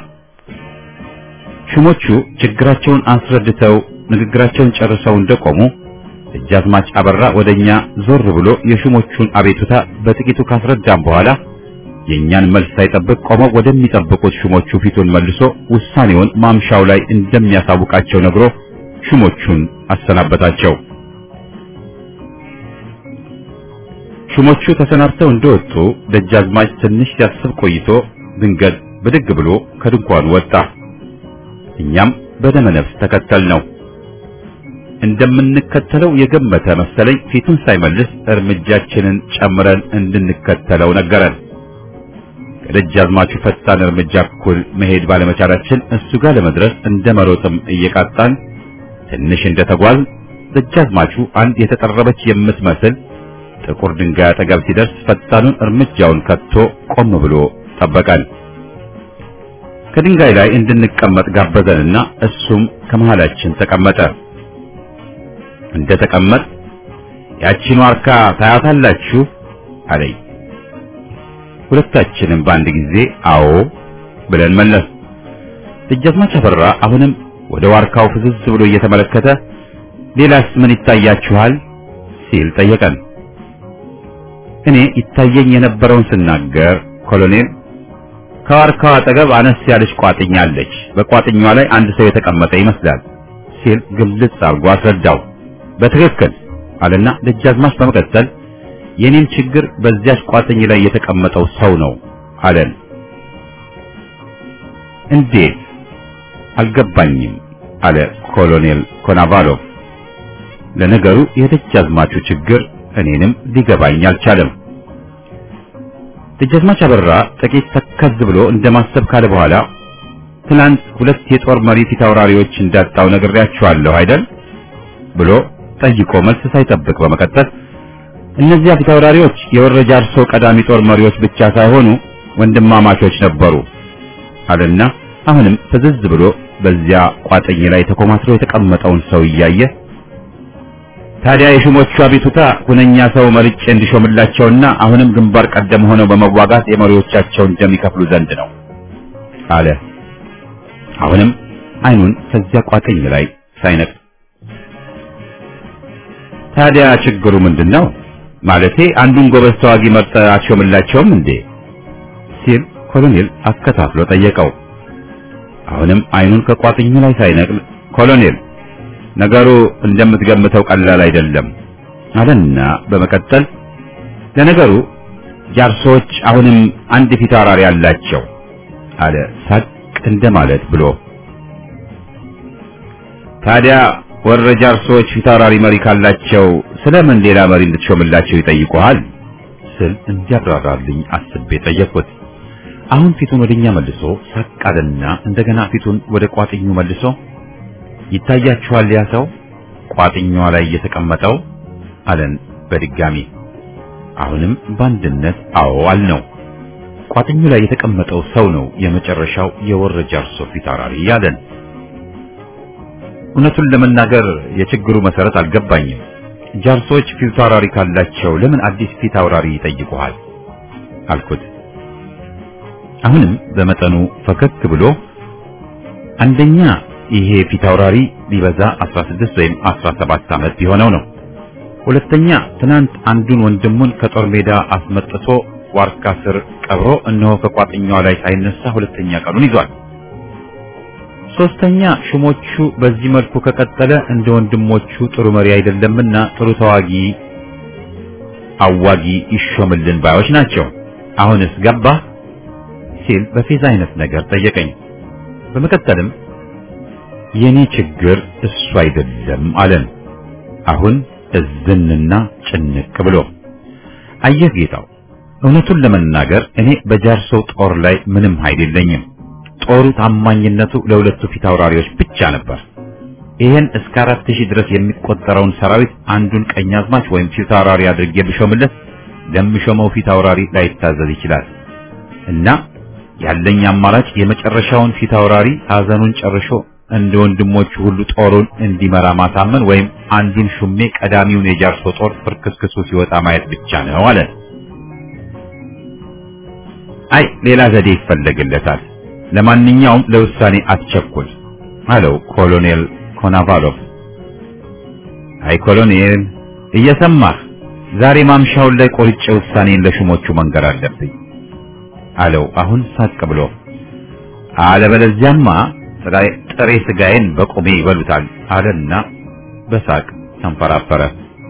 ሹሞቹ ችግራቸውን አስረድተው ንግግራቸውን ጨርሰው እንደቆሙ ደጃዝማች አበራ ወደኛ ዞር ብሎ የሹሞቹን አቤቱታ በጥቂቱ ካስረዳም በኋላ የእኛን መልስ ሳይጠብቅ ቆመው ወደሚጠብቁት ሹሞቹ ፊቱን መልሶ ውሳኔውን ማምሻው ላይ እንደሚያሳውቃቸው ነግሮ ሹሞቹን አሰናበታቸው። ሹሞቹ ተሰናብተው እንደወጡ ደጃዝማች ትንሽ ሲያስብ ቆይቶ ድንገት ብድግ ብሎ ከድንኳኑ ወጣ። እኛም በደመ ነፍስ ተከተል ነው። እንደምንከተለው የገመተ መሰለኝ ፊቱን ሳይመልስ እርምጃችንን ጨምረን እንድንከተለው ነገረን። ከደጃዝማቹ ፈጣን እርምጃ እኩል መሄድ ባለመቻላችን እሱ ጋር ለመድረስ እንደ መሮጥም እየቃጣን ትንሽ እንደተጓዝ ደጃዝማቹ አንድ የተጠረበች የምትመስል ጥቁር ድንጋይ አጠገብ ሲደርስ ፈጣኑን እርምጃውን ከቶ ቆም ብሎ ጠበቀን። ከድንጋይ ላይ እንድንቀመጥ ጋበዘንና እሱም ከመሃላችን ተቀመጠ። እንደ ተቀመጥ ያቺን ዋርካ ታያታላችሁ አለኝ። ሁለታችንም በአንድ ጊዜ አዎ ብለን መለስ። ደጃዝማች አበራ አሁንም ወደ ዋርካው ፍዝዝ ብሎ እየተመለከተ ሌላስ ምን ይታያችኋል ሲል ጠየቀን። እኔ ይታየኝ የነበረውን ስናገር ኮሎኔል ከዋርካው አጠገብ አነስ ያለች ቋጥኛ አለች። በቋጥኛዋ ላይ አንድ ሰው የተቀመጠ ይመስላል ሲል ግልጽ አድርጎ አስረዳው። በትክክል አለና ደጃዝማች በመቀጠል የኔም ችግር በዚያች ቋጥኝ ላይ የተቀመጠው ሰው ነው አለን። እንዴት አልገባኝም አለ ኮሎኔል ኮናቫሎቭ። ለነገሩ የደጃዝማቹ ችግር እኔንም ሊገባኝ አልቻለም። ደጃዝማች አበራ ጥቂት ተከዝ ብሎ እንደማሰብ ካለ በኋላ ትናንት ሁለት የጦር መሪ ፊት አውራሪዎች እንዳጣው ነግሬያችኋለሁ አይደል ብሎ ጠይቆ መልስ ሳይጠብቅ በመቀጠል እነዚያ ፊት አውራሪዎች የወረጃ አርሶ ቀዳሚ ጦር መሪዎች ብቻ ሳይሆኑ ወንድማማቾች ነበሩ አለና አሁንም ፍዝዝ ብሎ በዚያ ቋጥኝ ላይ ተኮማትሮ የተቀመጠውን ሰው እያየ ታዲያ የሹሞቹ አቤቱታ ሁነኛ ሰው መርጬ እንዲሾምላቸውና አሁንም ግንባር ቀደም ሆነው በመዋጋት የመሪዎቻቸውን ደም ይከፍሉ ዘንድ ነው አለ። አሁንም አይኑን ከዚያ ቋጥኝ ላይ ሳይነቅ ታዲያ ችግሩ ምንድን ነው? ማለቴ አንዱን ጎበዝ ተዋጊ መርጠ አትሾምላቸውም እንዴ? ሲል ኮሎኔል አከታትሎ ጠየቀው። አሁንም አይኑን ከቋጥኙ ላይ ሳይነቅል ኮሎኔል ነገሩ እንደምትገምተው ቀላል አይደለም አለና በመቀጠል ለነገሩ ጃርሶች አሁንም አንድ ፊት አውራሪ አላቸው አለ ሳቅ እንደማለት ብሎ ታዲያ ወረ ጃርሶች ፊት አውራሪ መሪ ካላቸው ስለምን ሌላ መሪ እንድትሾምላቸው ይጠይቁሃል ስል እንዲያብራራልኝ አስቤ ጠየቅኩት አሁን ፊቱን ወደኛ መልሶ ሳቅ አለና እንደገና ፊቱን ወደ ቋጥኙ መልሶ ይታያችኋል ያ ሰው ቋጥኛዋ ላይ የተቀመጠው አለን በድጋሚ አሁንም በአንድነት አዎ አልነው ቋጥኙ ላይ የተቀመጠው ሰው ነው የመጨረሻው የወረ ጃርሶ ፊት አውራሪ ያለን እውነቱን ለመናገር የችግሩ መሰረት አልገባኝም ጃርሶች ፊት አውራሪ ካላቸው ለምን አዲስ ፊት አውራሪ ይጠይቁሃል አልኩት አሁንም በመጠኑ ፈከክ ብሎ አንደኛ ይሄ ፊት አውራሪ ቢበዛ 16 ወይም 17 ዓመት ቢሆነው ነው። ሁለተኛ ትናንት አንዱን ወንድሙን ከጦር ሜዳ አስመጥቶ ዋርካ ስር ቀብሮ እነሆ ከቋጥኛው ላይ ሳይነሳ ሁለተኛ ቀኑን ይዟል። ሶስተኛ ሹሞቹ በዚህ መልኩ ከቀጠለ እንደ ወንድሞቹ ጥሩ መሪ አይደለምና ጥሩ ተዋጊ አዋጊ ይሾምልን ባዮች ናቸው። አሁንስ ገባ ሲል በፌዝ አይነት ነገር ጠየቀኝ። በመቀጠልም የኔ ችግር እሱ አይደለም አለን። አሁን እዝንና ጭንቅ ብሎ አየህ ጌታው፣ እውነቱን ለመናገር እኔ በጃርሶ ጦር ላይ ምንም ኃይል የለኝም። ጦሩ ታማኝነቱ ለሁለቱ ፊት አውራሪዎች ብቻ ነበር። ይህን እስከ አራት ሺህ ድረስ የሚቆጠረውን ሰራዊት አንዱን ቀኛዝማች ወይም ፊት አውራሪ አድርጌ ብሾምለት ለምሾመው ፊት አውራሪ ላይታዘዝ ይችላል እና ያለኝ አማራጭ የመጨረሻውን ፊት አውራሪ ሐዘኑን ጨርሾ እንደ ወንድሞቹ ሁሉ ጦሩን እንዲመራ ማሳመን ወይም አንዱን ሹሜ ቀዳሚውን የጃርሶ ጦር ፍርክስክሱ ሲወጣ ማየት ብቻ ነው አለ። አይ ሌላ ዘዴ ይፈለግለታል። ለማንኛውም ለውሳኔ አትቸኩል አለው ኮሎኔል ኮናቫሎቭ። አይ ኮሎኔል እየሰማህ ዛሬ ማምሻውን ላይ ቆርጬ ውሳኔን ለሹሞቹ መንገር አለብኝ አለው አሁን ሳቅ ብሎ። አለበለዚያማ ጥሬ ስጋዬን በቁሜ ይበሉታል አለና በሳቅ ተንፈራፈረ።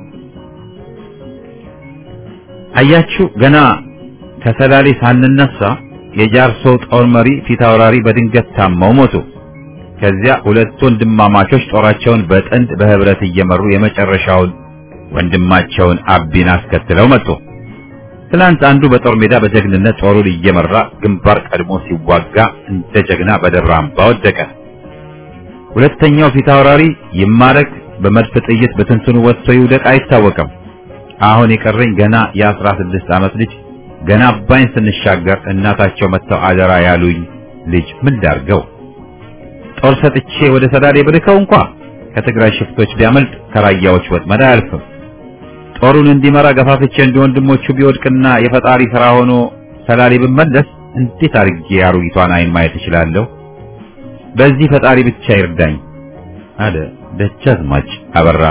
አያችሁ ገና ከሰላሌ ሳንነሳ የጃርሶ ጦር መሪ ፊት አውራሪ በድንገት ታመው ሞቱ። ከዚያ ሁለት ወንድማማቾች ጦራቸውን በጥንድ በህብረት እየመሩ የመጨረሻውን ወንድማቸውን አቢን አስከትለው መጡ። ትናንት አንዱ በጦር ሜዳ በጀግንነት ጦሩን እየመራ ግንባር ቀድሞ ሲዋጋ እንደ ጀግና በደብረ አምባ ወደቀ። ሁለተኛው ፊት አውራሪ ይማረክ በመድፍ ጥይት በትንትኑ ወጥቶ ይውደቅ አይታወቅም። አሁን የቀረኝ ገና የአስራ ስድስት ዓመት ልጅ ገና አባይን ስንሻገር እናታቸው መጥተው አደራ ያሉኝ ልጅ ምን ዳርገው ጦር ሰጥቼ ወደ ሰላሌ ብልከው እንኳ ከትግራይ ሽፍቶች ቢያመልጥ ከራያዎች ወጥመድ አያልፍም። ጦሩን እንዲመራ ገፋፍቼ እንደ ወንድሞቹ ቢወድቅና የፈጣሪ ሥራ ሆኖ ሰላሌ ብመለስ እንዴት አድርጌ አሮጊቷን አይን ማየት እችላለሁ? በዚህ ፈጣሪ ብቻ ይርዳኝ አለ ደጃዝማች አበራ።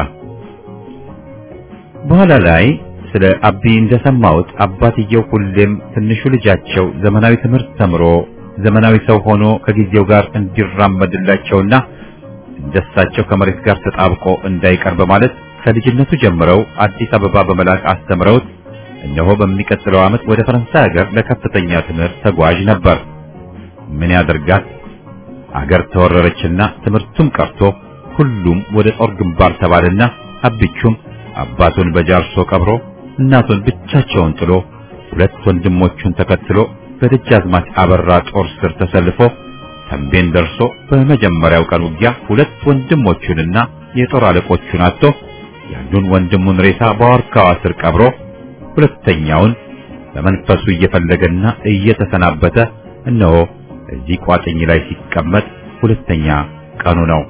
በኋላ ላይ ስለ አቢ እንደሰማሁት አባትየው ሁሌም ትንሹ ልጃቸው ዘመናዊ ትምህርት ተምሮ ዘመናዊ ሰው ሆኖ ከጊዜው ጋር እንዲራመድላቸውና ደሳቸው ከመሬት ጋር ተጣብቆ እንዳይቀር በማለት ከልጅነቱ ጀምረው አዲስ አበባ በመላክ አስተምረውት እነሆ በሚቀጥለው ዓመት ወደ ፈረንሳይ ሀገር ለከፍተኛ ትምህርት ተጓዥ ነበር። ምን ያደርጋት አገር ተወረረችና ትምህርቱም ቀርቶ ሁሉም ወደ ጦር ግንባር ተባለና አብቹም አባቱን በጃርሶ ቀብሮ እናቱን ብቻቸውን ጥሎ ሁለት ወንድሞቹን ተከትሎ በደጃዝማች አበራ ጦር ስር ተሰልፎ ተንቤን ደርሶ በመጀመሪያው ቀን ውጊያ ሁለት ወንድሞቹንና የጦር አለቆቹን አጥቶ የአንዱን ወንድሙን ሬሳ በዋርካዋ ስር ቀብሮ ሁለተኛውን በመንፈሱ እየፈለገና እየተሰናበተ እነሆ እዚህ ቋጥኝ ላይ ሲቀመጥ ሁለተኛ ቀኑ ነው።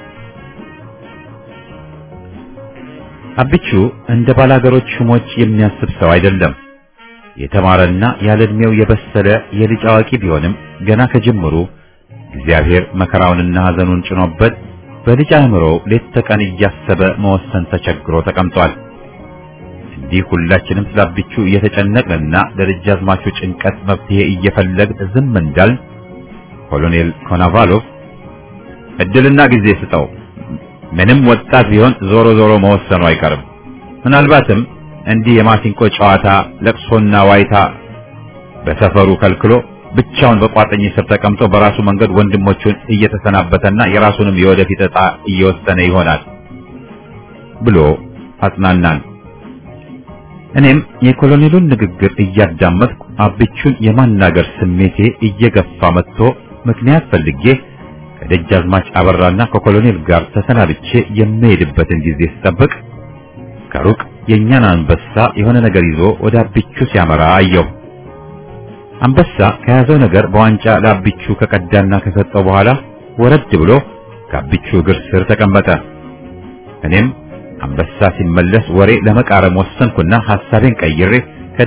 አብቹ እንደ ባላገሮች ሹሞች የሚያስብ ሰው አይደለም። የተማረና ያለ ዕድሜው የበሰለ የልጅ አዋቂ ቢሆንም ገና ከጅምሩ እግዚአብሔር መከራውንና ሐዘኑን ጭኖበት በልጅ አእምሮ ሌት ተቀን እያሰበ መወሰን ተቸግሮ ተቀምጧል። እንዲህ ሁላችንም ስለ አብቹ እየተጨነቅንና ለደጃዝማቹ ጭንቀት መፍትሄ እየፈለግን ዝም እንዳልን ኮሎኔል ኮናቫሎቭ እድልና ጊዜ ስጠው፣ ምንም ወጣት ቢሆን ዞሮ ዞሮ መወሰኑ አይቀርም። ምናልባትም እንዲህ የማሲንቆ ጨዋታ ለቅሶና ዋይታ በሰፈሩ ከልክሎ ብቻውን በቋጥኝ ስር ተቀምጦ በራሱ መንገድ ወንድሞቹን እየተሰናበተና የራሱንም የወደፊት ዕጣ እየወሰነ ይሆናል ብሎ አጽናናን። እኔም የኮሎኔሉን ንግግር እያዳመጥኩ አብቹን የማናገር ስሜቴ እየገፋ መጥቶ ምክንያት ፈልጌ ከደጃዝማች አበራና ከኮሎኔል ጋር ተሰናብቼ የምሄድበትን ጊዜ ስጠብቅ ከሩቅ የእኛን አንበሳ የሆነ ነገር ይዞ ወደ አብቹ ሲያመራ አየሁ። አንበሳ ከያዘው ነገር በዋንጫ ለአብቹ ከቀዳና ከሰጠው በኋላ ወረድ ብሎ ከአብቹ እግር ስር ተቀመጠ። እኔም አንበሳ ሲመለስ ወሬ ለመቃረም ወሰንኩና ሐሳቤን ቀይሬ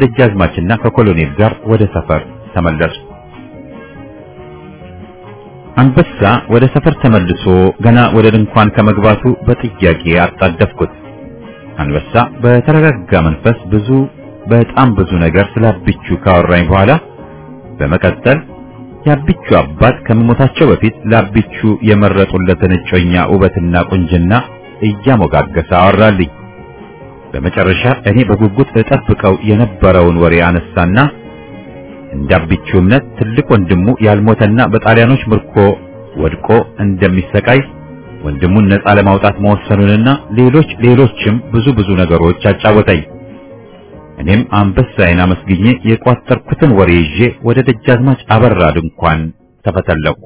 ከደጃዝማችና ከኮሎኔል ጋር ወደ ሰፈር ተመለስኩ። አንበሳ ወደ ሰፈር ተመልሶ ገና ወደ ድንኳን ከመግባቱ በጥያቄ አጣደፍኩት። አንበሳ በተረጋጋ መንፈስ ብዙ በጣም ብዙ ነገር ስለ አቢቹ ካወራኝ በኋላ በመቀጠል የአቢቹ አባት ከመሞታቸው በፊት ለአቢቹ የመረጡለትን እጮኛ ውበትና ቁንጅና እያሞጋገሰ አወራልኝ። በመጨረሻ እኔ በጉጉት እጠብቀው የነበረውን ወሬ አነሳና እንደ አቢቹ እምነት ትልቅ ወንድሙ ያልሞተና በጣሊያኖች ምርኮ ወድቆ እንደሚሰቃይ ወንድሙን ነፃ ለማውጣት መወሰኑንና ሌሎች ሌሎችም ብዙ ብዙ ነገሮች አጫወተኝ። እኔም አንበሳዬን አመስግኜ የቋጠርኩትን ወሬ ይዤ ወደ ደጃዝማች አበራ ድንኳን ተፈተለኩ።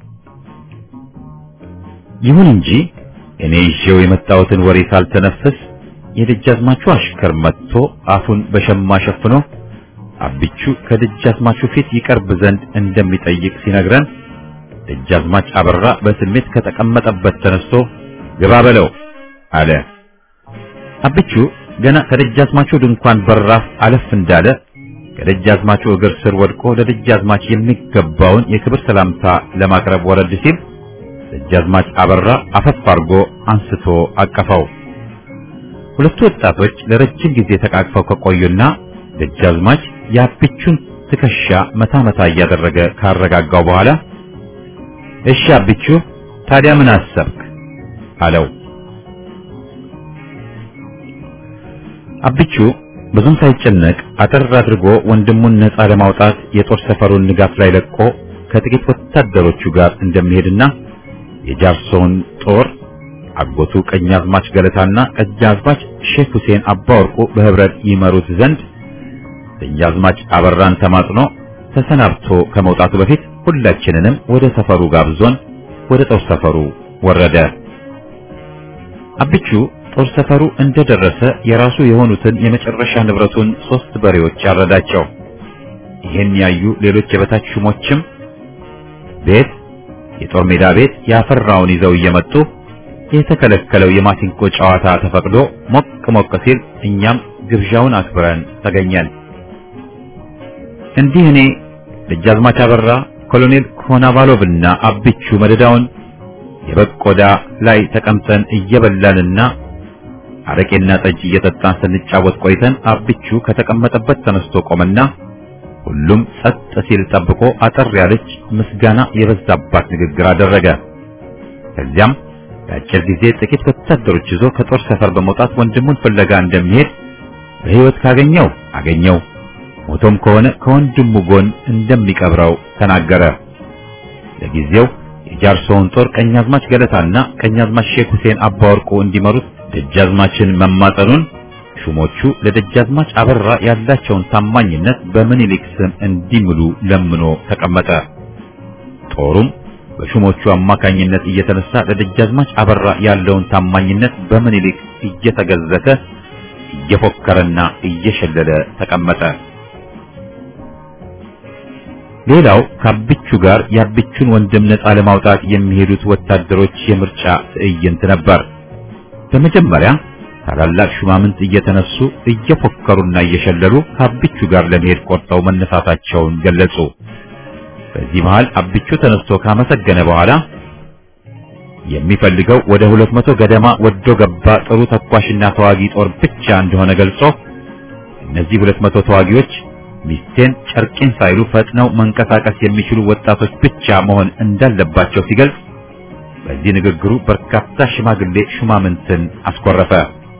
ይሁን እንጂ እኔ ይዤው የመጣሁትን ወሬ ሳልተነፍስ የደጃዝማቹ አሽከር መጥቶ አፉን በሸማ ሸፍኖ አቢቹ ከደጃዝማቹ ፊት ይቀርብ ዘንድ እንደሚጠይቅ ሲነግረን ደጃዝማች አበራ በስሜት ከተቀመጠበት ተነስቶ ግባ በለው አለ። አቢቹ ገና ከደጃዝማቹ ድንኳን በራፍ አለፍ እንዳለ ከደጃዝማቹ እግር ስር ወድቆ ለደጃዝማች የሚገባውን የክብር ሰላምታ ለማቅረብ ወረድ ሲል ደጃዝማች አበራ አፈፍ አድርጎ አንስቶ አቀፈው። ሁለቱ ወጣቶች ለረጅም ጊዜ ተቃቅፈው ከቆዩና ደጃዝማች የአቢቹን ትከሻ መታ መታ እያደረገ ካረጋጋው በኋላ እሺ አቢቹ ታዲያ ምን አሰብክ አለው። አቢቹ ብዙም ሳይጨነቅ አጠር አድርጎ ወንድሙን ነፃ ለማውጣት የጦር ሰፈሩን ንጋት ላይ ለቆ ከጥቂት ወታደሮቹ ጋር እንደሚሄድና የጃርሶውን ጦር አጎቱ ቀኛዝማች ገለታና ቀኛዝማች ሼክ ሁሴን አባወርቁ በህብረት ይመሩት ዘንድ ቀኛዝማች አበራን ተማጽኖ ተሰናብቶ ከመውጣቱ በፊት ሁላችንንም ወደ ሰፈሩ ጋብዞን ወደ ጦር ሰፈሩ ወረደ። አብቹ ጦር ሰፈሩ እንደደረሰ የራሱ የሆኑትን የመጨረሻ ንብረቱን ሶስት በሬዎች ያረዳቸው። ይህን ያዩ ሌሎች የበታች ሹሞችም ቤት የጦር ሜዳ ቤት ያፈራውን ይዘው እየመጡ የተከለከለው የማሲንቆ ጨዋታ ተፈቅዶ ሞቅ ሞቅ ሲል እኛም ግብዣውን አክብረን ተገኘን። እንዲህ እኔ ደጃዝማች አበራ፣ ኮሎኔል ኮናቫሎቭና አብቹ መደዳውን የበቆዳ ላይ ተቀምጠን እየበላንና አረቄና ጠጅ እየጠጣን ስንጫወት ቆይተን አብቹ ከተቀመጠበት ተነስቶ ቆመና ሁሉም ጸጥ ሲል ጠብቆ አጠር ያለች ምስጋና የበዛባት ንግግር አደረገ። ከዚያም በአጭር ጊዜ ጥቂት ወታደሮች ይዞ ከጦር ሰፈር በመውጣት ወንድሙን ፍለጋ እንደሚሄድ በሕይወት ካገኘው አገኘው ሞቶም ከሆነ ከወንድሙ ጎን እንደሚቀብረው ተናገረ። ለጊዜው የጃርሶውን ጦር ቀኛዝማች ገለታና ቀኛዝማች ሼክ ሁሴን አባወርቁ እንዲመሩት ደጃዝማችን መማጠኑን ሹሞቹ ለደጃዝማች አበራ ያላቸውን ታማኝነት በምኒልክ ስም እንዲምሉ ለምኖ ተቀመጠ። ጦሩም በሹሞቹ አማካኝነት እየተነሳ ለደጃዝማች አበራ ያለውን ታማኝነት በምኒልክ እየተገዘተ እየፎከረና እየሸለለ ተቀመጠ። ሌላው ከአብቹ ጋር የአብቹን ወንድም ነፃ ለማውጣት የሚሄዱት ወታደሮች የምርጫ ትዕይንት ነበር። በመጀመሪያ ታላላቅ ሹማምንት እየተነሱ እየፎከሩና እየሸለሉ ከአብቹ ጋር ለመሄድ ቆርጠው መነሳታቸውን ገለጹ። በዚህ መሃል አብቹ ተነስቶ ካመሰገነ በኋላ የሚፈልገው ወደ ሁለት መቶ ገደማ ወዶ ገባ ጥሩ ተኳሽና ተዋጊ ጦር ብቻ እንደሆነ ገልጾ እነዚህ ሁለት መቶ ተዋጊዎች ሚስቴን ጨርቄን ሳይሉ ፈጥነው መንቀሳቀስ የሚችሉ ወጣቶች ብቻ መሆን እንዳለባቸው ሲገልጽ በዚህ ንግግሩ በርካታ ሽማግሌ ሹማምንትን አስኮረፈ።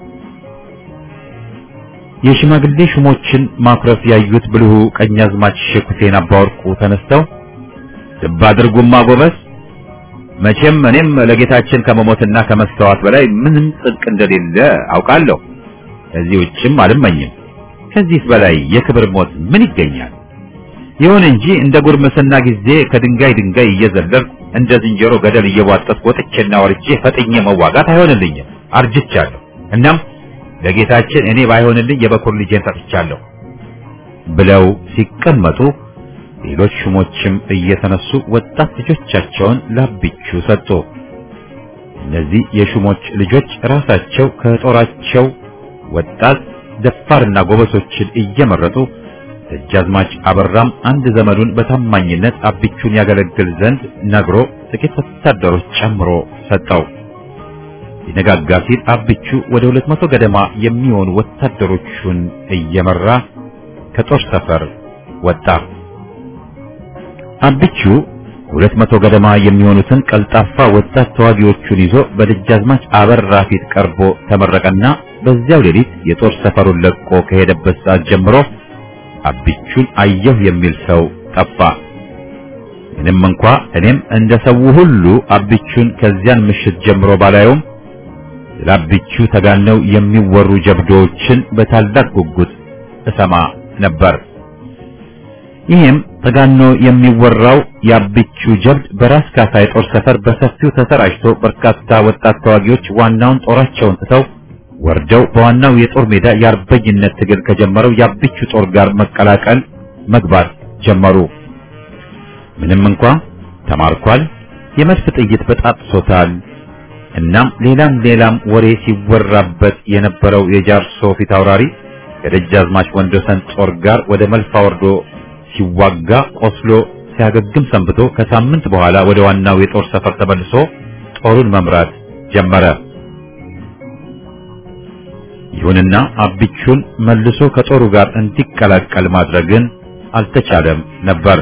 የሽማግሌ ሹሞችን ማኩረፍ ያዩት ብልሁ ቀኛዝማች ሼክ ሁሴን አባወርቁ ተነስተው ልብ አድርጉማ ጎበዝ፣ መቼም እኔም ለጌታችን ከመሞትና ከመስተዋት በላይ ምንም ጽድቅ እንደሌለ አውቃለሁ። ከዚህ ውጭም አልመኝም። ከዚህስ በላይ የክብር ሞት ምን ይገኛል? ይሁን እንጂ እንደ ጉርምስና ጊዜ ከድንጋይ ድንጋይ እየዘለልኩ እንደ ዝንጀሮ ገደል እየቧጠጥኩ ወጥቼና ወርጄ ፈጥኜ መዋጋት አይሆንልኝም፣ አርጅቻለሁ። እናም ለጌታችን እኔ ባይሆንልኝ የበኩር ልጄን ሰጥቻለሁ ብለው ሲቀመጡ ሌሎች ሹሞችም እየተነሱ ወጣት ልጆቻቸውን ላብቹ ሰጡ። እነዚህ የሹሞች ልጆች ራሳቸው ከጦራቸው ወጣት ደፋርና ጎበሶችን እየመረጡ ደጃዝማች አበራም አንድ ዘመዱን በታማኝነት አብቹን ያገለግል ዘንድ ነግሮ ጥቂት ወታደሮች ጨምሮ ሰጠው። ሊነጋጋ ሲል አብቹ ወደ ሁለት መቶ ገደማ የሚሆኑ ወታደሮቹን እየመራ ከጦር ሰፈር ወጣ። አብቹ ሁለት መቶ ገደማ የሚሆኑትን ቀልጣፋ ወጣት ተዋጊዎቹን ይዞ በደጃዝማች አበራ ፊት ቀርቦ ተመረቀና በዚያው ሌሊት የጦር ሰፈሩን ለቆ ከሄደበት ሰዓት ጀምሮ አብቹን አየሁ የሚል ሰው ጠፋ። ምንም እንኳ እኔም እንደ ሰው ሁሉ አብቹን ከዚያን ምሽት ጀምሮ ባላየውም ስለ አብቹ ተጋነው የሚወሩ ጀብዶዎችን በታላቅ ጉጉት እሰማ ነበር። ይህም ተጋኖ የሚወራው የአብቹ ጀብድ በራስ ካሳ የጦር ሰፈር በሰፊው ተሰራጭቶ በርካታ ወጣት ተዋጊዎች ዋናውን ጦራቸውን ትተው ወርደው በዋናው የጦር ሜዳ የአርበኝነት ትግል ከጀመረው የአብቹ ጦር ጋር መቀላቀል መግባት ጀመሩ። ምንም እንኳ ተማርኳል፣ የመድፍ ጥይት በጣጥሶታል፣ እናም ሌላም ሌላም ወሬ ሲወራበት የነበረው የጃርሶ ፊት አውራሪ ከደጃዝማች ወንዶሰን ጦር ጋር ወደ መልፋ ወርዶ ሲዋጋ ቆስሎ ሲያገግም ሰንብቶ ከሳምንት በኋላ ወደ ዋናው የጦር ሰፈር ተመልሶ ጦሩን መምራት ጀመረ። ይሁንና አብቹን መልሶ ከጦሩ ጋር እንዲቀላቀል ማድረግን አልተቻለም ነበር።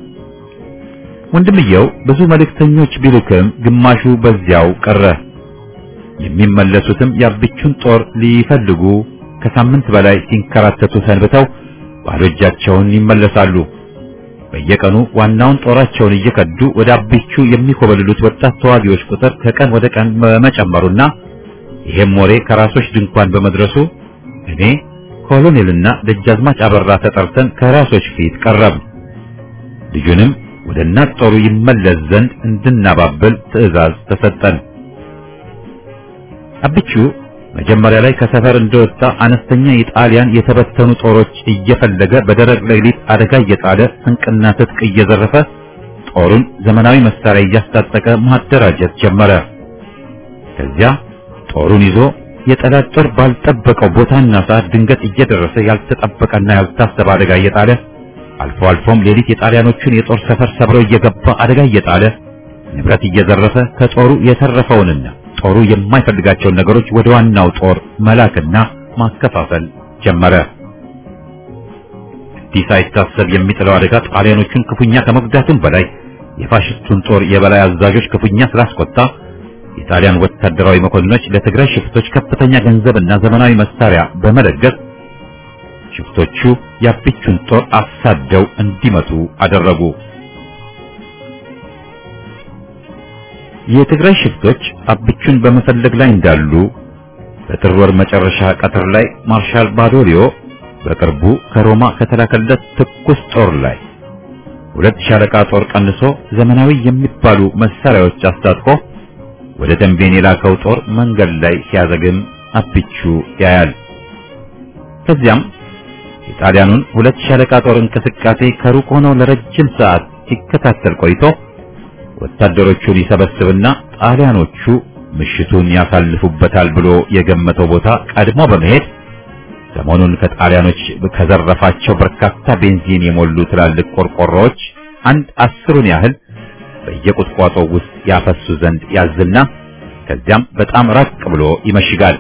ወንድምየው ብዙ መልእክተኞች ቢልክም ግማሹ በዚያው ቀረ። የሚመለሱትም የአብቹን ጦር ሊፈልጉ ከሳምንት በላይ ሲንከራተቱ ሰንብተው ባዶ እጃቸውን ይመለሳሉ። በየቀኑ ዋናውን ጦራቸውን እየከዱ ወደ አብቹ የሚኮበልሉት ወጣት ተዋጊዎች ቁጥር ከቀን ወደ ቀን በመጨመሩና ይሄም ወሬ ከራሶች ድንኳን በመድረሱ እኔ ኮሎኔልና ደጃዝማች አበራ ተጠርተን ከራሶች ፊት ቀረብ። ልጁንም ወደ እናት ጦሩ ይመለስ ዘንድ እንድናባብል ትዕዛዝ ተሰጠን። አብቹ መጀመሪያ ላይ ከሰፈር እንደወጣ አነስተኛ የጣሊያን የተበተኑ ጦሮች እየፈለገ በደረቅ ሌሊት አደጋ እየጣለ ስንቅና ትጥቅ እየዘረፈ ጦሩን ዘመናዊ መሳሪያ እያስታጠቀ ማደራጀት ጀመረ። ከዚያ ጦሩን ይዞ የጠላት ጦር ባልጠበቀው ቦታና ሰዓት ድንገት እየደረሰ ያልተጠበቀና ያልታሰበ አደጋ እየጣለ አልፎ አልፎም ሌሊት የጣሊያኖቹን የጦር ሰፈር ሰብሮ እየገባ አደጋ እየጣለ ንብረት እየዘረፈ ከጦሩ የተረፈውንና ጦሩ የማይፈልጋቸውን ነገሮች ወደ ዋናው ጦር መላክና ማከፋፈል ጀመረ። እንዲህ ሳይታሰብ የሚጥለው አደጋ ጣሊያኖቹን ክፉኛ ከመጉዳቱም በላይ የፋሽስቱን ጦር የበላይ አዛዦች ክፉኛ ስላስቆጣ የጣሊያን ወታደራዊ መኮንኖች ለትግራይ ሽፍቶች ከፍተኛ ገንዘብና ዘመናዊ መሳሪያ በመለገስ ሽፍቶቹ የአብቹን ጦር አሳደው እንዲመቱ አደረጉ። የትግራይ ሽፍቶች አብቹን በመፈለግ ላይ እንዳሉ በጥር ወር መጨረሻ ቀትር ላይ ማርሻል ባዶሊዮ በቅርቡ ከሮማ ከተላከለት ትኩስ ጦር ላይ ሁለት ሻለቃ ጦር ቀንሶ ዘመናዊ የሚባሉ መሳሪያዎች አስታጥቆ ወደ ተንቤን የላከው ጦር መንገድ ላይ ሲያዘግም አብቹ ያያል። ከዚያም የጣሊያኑን ሁለት ሻለቃ ጦር እንቅስቃሴ ከሩቅ ሆኖ ለረጅም ሰዓት ሲከታተል ቆይቶ ወታደሮቹን ይሰበስብና ጣሊያኖቹ ምሽቱን ያሳልፉበታል ብሎ የገመተው ቦታ ቀድሞ በመሄድ ሰሞኑን ከጣሊያኖች ከዘረፋቸው በርካታ ቤንዚን የሞሉ ትላልቅ ቆርቆሮዎች አንድ አስሩን ያህል በየቁጥቋጦው ውስጥ ያፈሱ ዘንድ ያዝና ከዚያም በጣም ራቅ ብሎ ይመሽጋል።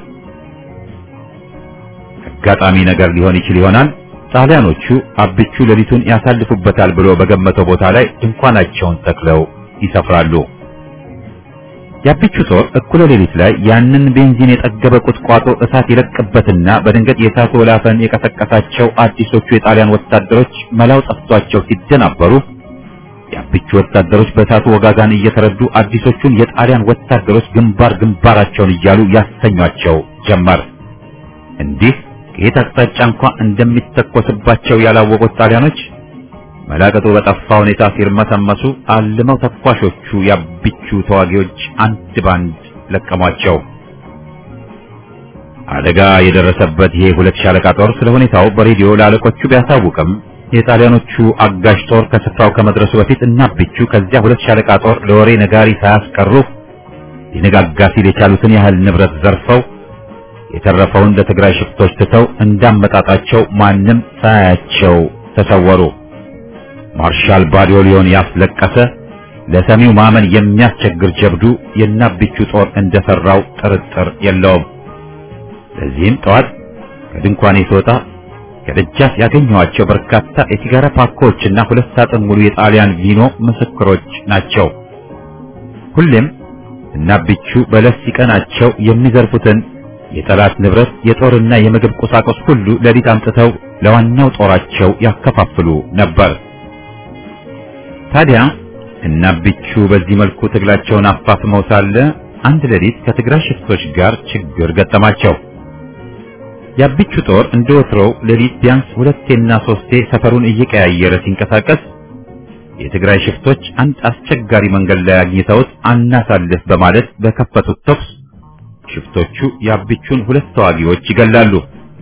አጋጣሚ ነገር ሊሆን ይችል ይሆናል። ጣሊያኖቹ አብቹ ሌሊቱን ያሳልፉበታል ብሎ በገመተው ቦታ ላይ ድንኳናቸውን ተክለው ይሰፍራሉ። የአብቹ ጦር እኩለ ሌሊት ላይ ያንን ቤንዚን የጠገበ ቁጥቋጦ እሳት ይለቅበትና በድንገት የእሳቱ ወላፈን የቀሰቀሳቸው አዲሶቹ የጣሊያን ወታደሮች መላው ጠፍቷቸው ሲደናበሩ የአብቹ ወታደሮች በእሳቱ ወጋጋን እየተረዱ አዲሶቹን የጣሊያን ወታደሮች ግንባር ግንባራቸውን እያሉ ያስተኟቸው ጀመር። እንዲህ ከየት አቅጣጫ እንኳ እንደሚተኮስባቸው ያላወቁት ጣሊያኖች መላቀጡ በጠፋ ሁኔታ ሲርመሰመሱ አልመው ተኳሾቹ የአብቹ ተዋጊዎች አንድ ባንድ ለቀሟቸው። አደጋ የደረሰበት ይሄ ሁለት ሻለቃ ጦር ስለ ሁኔታው በሬዲዮ ለአለቆቹ ቢያሳውቅም የጣሊያኖቹ አጋዥ ጦር ከስፍራው ከመድረሱ በፊት እና አብቹ ከዚያ ሁለት ሻለቃ ጦር ለወሬ ነጋሪ ሳያስቀሩ ሊነጋጋ ሲል የቻሉትን ያህል ንብረት ዘርፈው የተረፈውን ለትግራይ ሽፍቶች ትተው እንዳመጣጣቸው ማንም ሳያቸው ተሰወሩ። ማርሻል ባዶሊዮን ያስለቀሰ ለሰሚው ማመን የሚያስቸግር ጀብዱ የናቢቹ ጦር እንደሰራው ጥርጥር የለውም። ለዚህም ጠዋት ከድንኳኔ ስወጣ ከደጃፍ ያገኘኋቸው በርካታ የሲጋራ ፓኮችና ሁለት ሳጥን ሙሉ የጣሊያን ቪኖ ምስክሮች ናቸው። ሁሌም እናቢቹ በለስ ሲቀናቸው የሚዘርፉትን የጠላት ንብረት የጦርና የምግብ ቁሳቁስ ሁሉ ሌሊት አምጥተው ለዋናው ጦራቸው ያከፋፍሉ ነበር። ታዲያ እናቢቹ በዚህ መልኩ ትግላቸውን አፋፍመው ሳለ አንድ ሌሊት ከትግራይ ሽፍቶች ጋር ችግር ገጠማቸው። የአቢቹ ጦር እንደ ወትሮው ሌሊት ቢያንስ ሁለቴና ሶስቴ ሰፈሩን እየቀያየረ ሲንቀሳቀስ የትግራይ ሽፍቶች አንድ አስቸጋሪ መንገድ ላይ አግኝተውት አናሳልፍ በማለት በከፈቱት ተኩስ ሽፍቶቹ የአቢቹን ሁለት ተዋጊዎች ይገላሉ።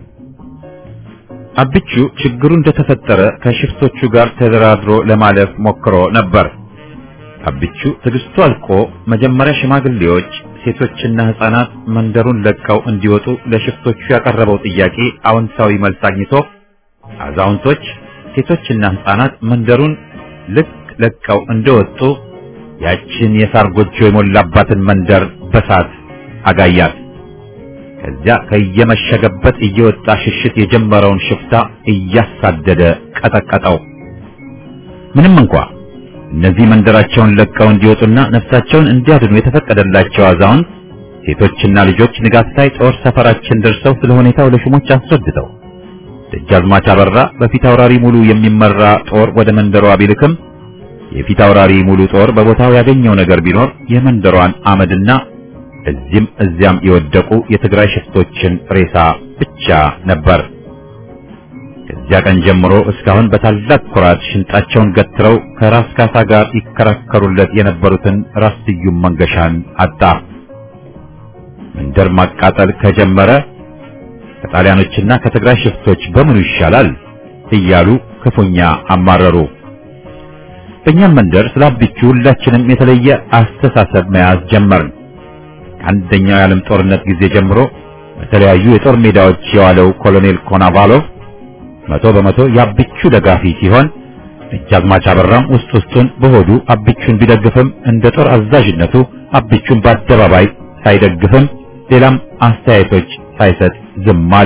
አቢቹ ችግሩ እንደተፈጠረ ከሽፍቶቹ ጋር ተደራድሮ ለማለፍ ሞክሮ ነበር። አቢቹ ትዕግስቱ አልቆ መጀመሪያ ሽማግሌዎች፣ ሴቶችና ሕፃናት መንደሩን ለቀው እንዲወጡ ለሽፍቶቹ ያቀረበው ጥያቄ አዎንታዊ መልስ አግኝቶ አዛውንቶች፣ ሴቶችና ሕፃናት መንደሩን ልክ ለቀው እንደወጡ ያችን የሳር ጎጆ የሞላባትን መንደር በሳት አጋያት። ከዚያ ከየመሸገበት እየወጣ ሽሽት የጀመረውን ሽፍታ እያሳደደ ቀጠቀጠው። ምንም እንኳ እነዚህ መንደራቸውን ለቀው እንዲወጡና ነፍሳቸውን እንዲያድኑ የተፈቀደላቸው አዛውንት፣ ሴቶችና ልጆች ንጋት ላይ ጦር ሰፈራችን ደርሰው ስለ ሁኔታው ለሹሞች አስረድተው ደጃዝማች አበራ በፊት አውራሪ ሙሉ የሚመራ ጦር ወደ መንደሯ ቢልክም የፊት አውራሪ ሙሉ ጦር በቦታው ያገኘው ነገር ቢኖር የመንደሯን አመድና እዚህም እዚያም የወደቁ የትግራይ ሽፍቶችን ሬሳ ብቻ ነበር። ከዚያ ቀን ጀምሮ እስካሁን በታላቅ ኩራት ሽንጣቸውን ገትረው ከራስ ካሳ ጋር ይከራከሩለት የነበሩትን ራስ ስዩም መንገሻን አጣ። መንደር ማቃጠል ከጀመረ ከጣሊያኖችና ከትግራይ ሽፍቶች በምኑ ይሻላል እያሉ ክፉኛ አማረሩ። በእኛም መንደር ስለ አቢቹ ሁላችንም የተለየ አስተሳሰብ መያዝ ጀመርን። ከአንደኛው የዓለም ጦርነት ጊዜ ጀምሮ በተለያዩ የጦር ሜዳዎች የዋለው ኮሎኔል ኮናቫሎቭ መቶ በመቶ የአቢቹ ደጋፊ ሲሆን ደጃዝማች አበራም ውስጥ ውስጡን በሆዱ አቢቹን ቢደግፍም እንደ ጦር አዛዥነቱ አቢቹን በአደባባይ ሳይደግፍም ሌላም አስተያየቶች ሳይሰጥ ዝም አለ።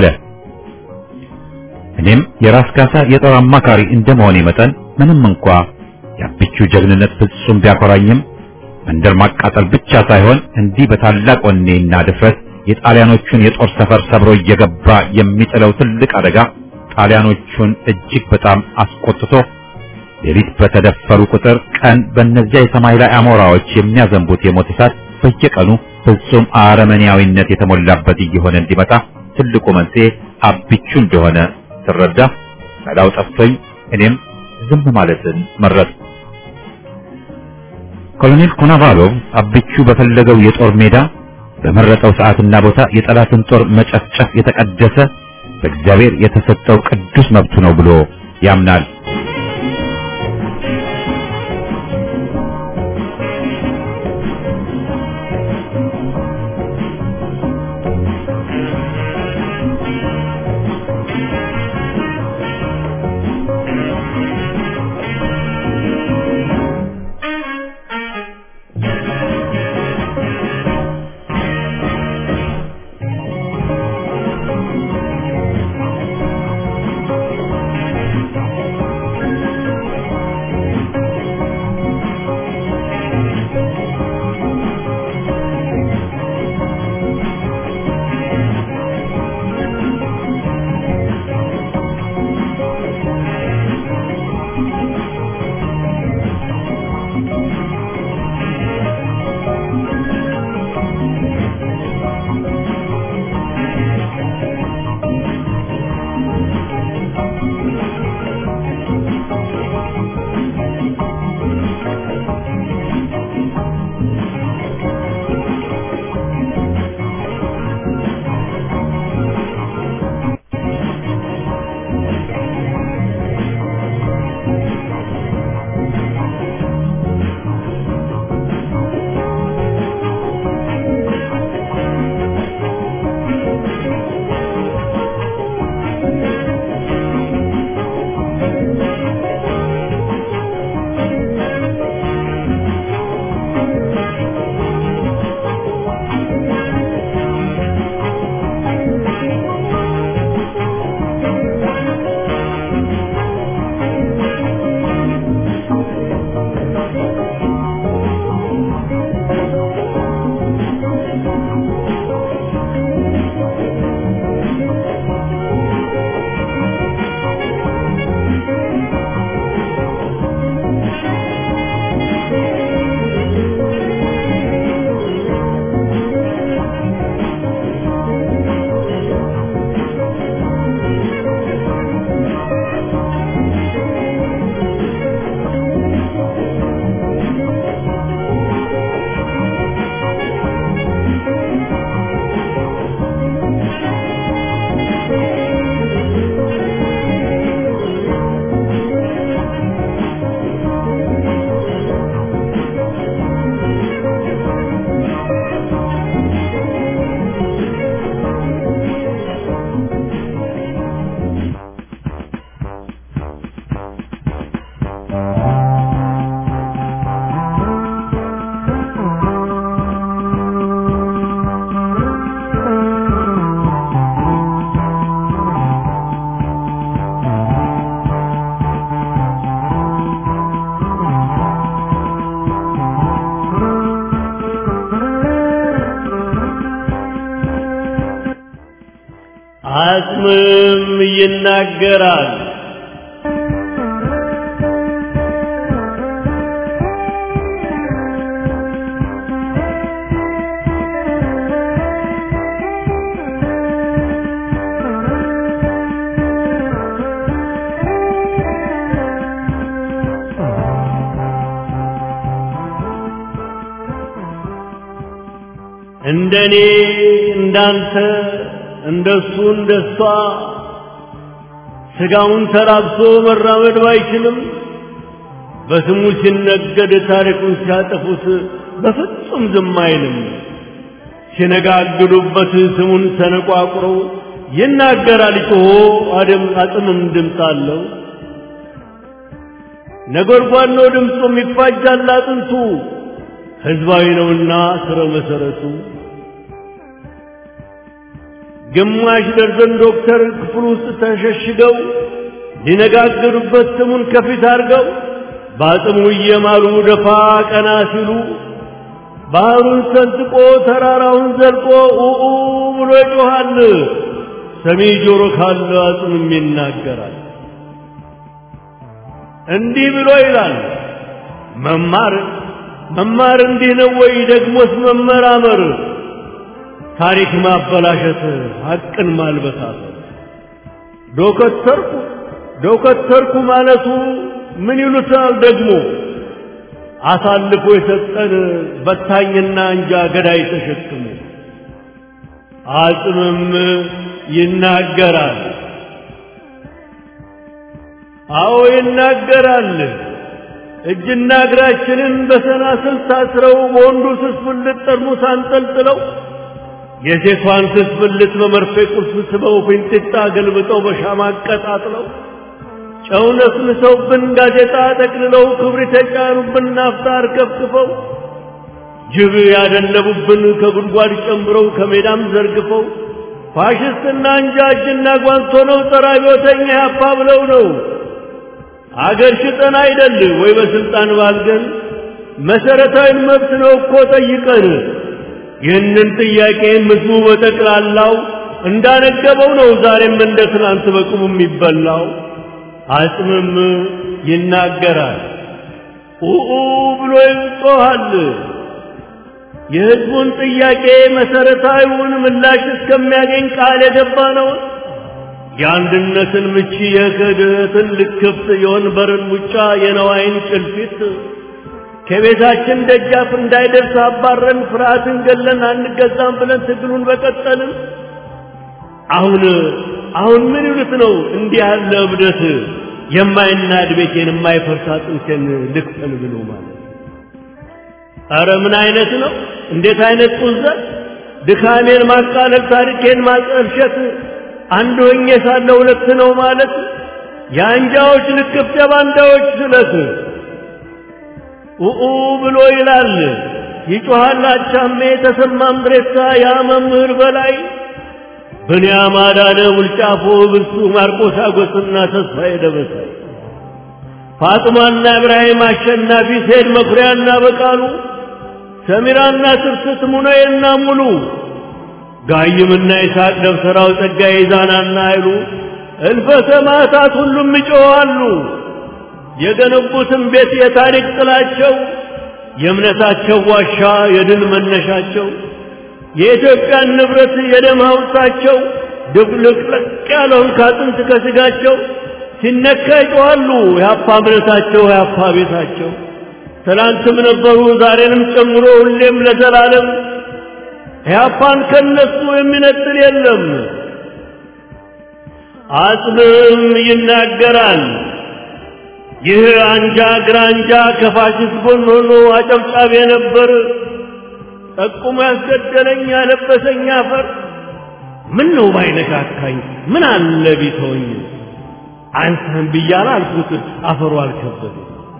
እኔም የራስ ካሳ የጦር አማካሪ እንደመሆኔ መጠን ምንም እንኳ የአቢቹ ጀግንነት ፍጹም ቢያኮራኝም መንደር ማቃጠል ብቻ ሳይሆን እንዲህ በታላቅ ወኔና ድፍረት የጣሊያኖቹን የጦር ሰፈር ሰብሮ እየገባ የሚጥለው ትልቅ አደጋ ጣሊያኖቹን እጅግ በጣም አስቆጥቶ ሌሊት በተደፈሩ ቁጥር ቀን በእነዚያ የሰማይ ላይ አሞራዎች የሚያዘንቡት የሞት እሳት በየቀኑ ፍጹም አረመኔያዊነት የተሞላበት እየሆነ እንዲመጣ ትልቁ መንስኤ አቢቹ እንደሆነ ስረዳ መላው ጠፍቶኝ እኔም ዝም ማለትን መረጥ። ኮሎኔል ኮናቫሎቭ አቢቹ በፈለገው የጦር ሜዳ በመረጠው ሰዓትና ቦታ የጠላትን ጦር መጨፍጨፍ የተቀደሰ በእግዚአብሔር የተሰጠው ቅዱስ መብቱ ነው ብሎ ያምናል። አጽምም ይናገራል። እንደኔ እንዳንተ እንደሱ እንደሷ ስጋውን ተራብሶ መራመድ ባይችልም በስሙ ሲነገድ ታሪኩን ሲያጠፉት በፍጹም ዝም አይልም። ሲነጋግዱበት ስሙን ተነቋቁረው ይናገራል ጮሆ አደም አጽምም ድምፅ አለው። ነጎድጓድ ነው ድምፁም ይፋጃል አጥንቱ ህዝባዊ ነውና ስረ መሰረቱ ግማሽ ደርዘን ዶክተር ክፍል ውስጥ ተሸሽገው ሊነጋገሩበት ስሙን ከፊት አድርገው በአጽሙ እየማሉ ደፋ ቀና ሲሉ ባህሩን ሰንጥቆ ተራራውን ዘልቆ ኡኡ ብሎ ይጮኻል። ሰሚ ጆሮ ካለ አጽምም ይናገራል። እንዲህ ብሎ ይላል መማር መማር እንዲህ ነው ወይ? ደግሞስ መመራመር ታሪክ ማበላሸት ሐቅን ማልበሳት ዶከተርኩ ዶከተርኩ ማለቱ ምን ይሉታል ደግሞ አሳልፎ የሰጠን በታኝና እንጃ ገዳይ ተሸክሞ አጽምም ይናገራል። አዎ ይናገራል። እጅና እግራችንን በሰናስል ታስረው በወንዱ ስስ ብልት ጠርሙስ አንጠልጥለው የሴቷን ስስ ብልት በመርፌ ቁልፍ ስበው ፊንጢጣ ገልብጠው በሻማ አቀጣጥለው ጨው ነስንሰውብን ጋዜጣ ጠቅልለው ክብሪት የጫኑብን ናፍጣ አርከፍክፈው ጅብ ያደለቡብን ከጉድጓድ ጨምረው ከሜዳም ዘርግፈው ፋሽስትና እንጃ እጅና ጓንት ሆነው ጸረ አብዮተኛ ያፓ ብለው ነው አገር ሽጠን አይደል ወይ በስልጣን ባልገን መሰረታዊ መብት ነው እኮ ጠይቀን ይህንን ጥያቄ ህዝቡ በጠቅላላው እንዳነገበው ነው ዛሬም እንደ ትናንት በቁሙ የሚበላው አጽምም ይናገራል ኡኡ ብሎ ይጮኻል የህዝቡን ጥያቄ መሰረታዊውን ምላሽ እስከሚያገኝ ቃል የገባ ነው የአንድነትን ምቺ የክህደትን ልክፍት የወንበርን ሙጫ የነዋይን ጭልፊት ከቤታችን ደጃፍ እንዳይደርስ አባረን ፍርሃትን ገለን አንገዛም ብለን ትግሉን በቀጠልን። አሁን አሁን ምን ይሉት ነው እንዲህ ያለ እብደት የማይናድ ቤቴን የማይፈርስ አጥንቴን ልክፈል ብሎ ማለት ኧረ ምን አይነት ነው? እንዴት አይነት ቁዘት! ድካሜን ማቃለል፣ ታሪኬን ማጠልሸት አንድ ሆኜ ሳለ ሁለት ነው ማለት የአንጃዎች ልክፍት የባንዳዎች ስለት ኡኡ ብሎ ይላል ይጮሃል አቻሜ ተሰማ ምድሬሳ ያ መምህር በላይ ብንያም አዳነ ውልጫፎ ብርሱ ማርቆስ አጎስና ተስፋዬ ደበሳይ ፋጥማና ኢብራሂም አሸናፊ ሴድ መኩሪያና በቃሉ ሰሚራና ትርስት ሙነዬና ሙሉ ጋይምና ይስሐቅ ደብተራው ጸጋዬ ይዛናና አይሉ እልፈ ሰማዕታት ሁሉም ይጮኻሉ። የገነቡትን ቤት የታሪክ ጥላቸው የእምነታቸው ዋሻ የድል መነሻቸው የኢትዮጵያን ንብረት የደም ሐውልታቸው ድብልቅልቅ ያለውን ከአጥንት ከስጋቸው ሲነካ ይጮኻሉ። የአፓ እምነታቸው የአፓ ቤታቸው ትላንትም ነበሩ ዛሬንም ጨምሮ ሁሌም ለዘላለም ኢህአፓን ከነሱ የሚነጥል የለም። አጽምም ይናገራል። ይህ አንጃ ግራንጃ ከፋሽስት ጎን ሆኖ አጨብጫቢ ነበር። ጠቁሞ ያስገደለኝ ያለበሰኝ አፈር ምን ነው ባይነካካኝ ምን አለ ቢተወኝ አንተን ብያለሁ አልኩት አፈሩ አልከበደኝ።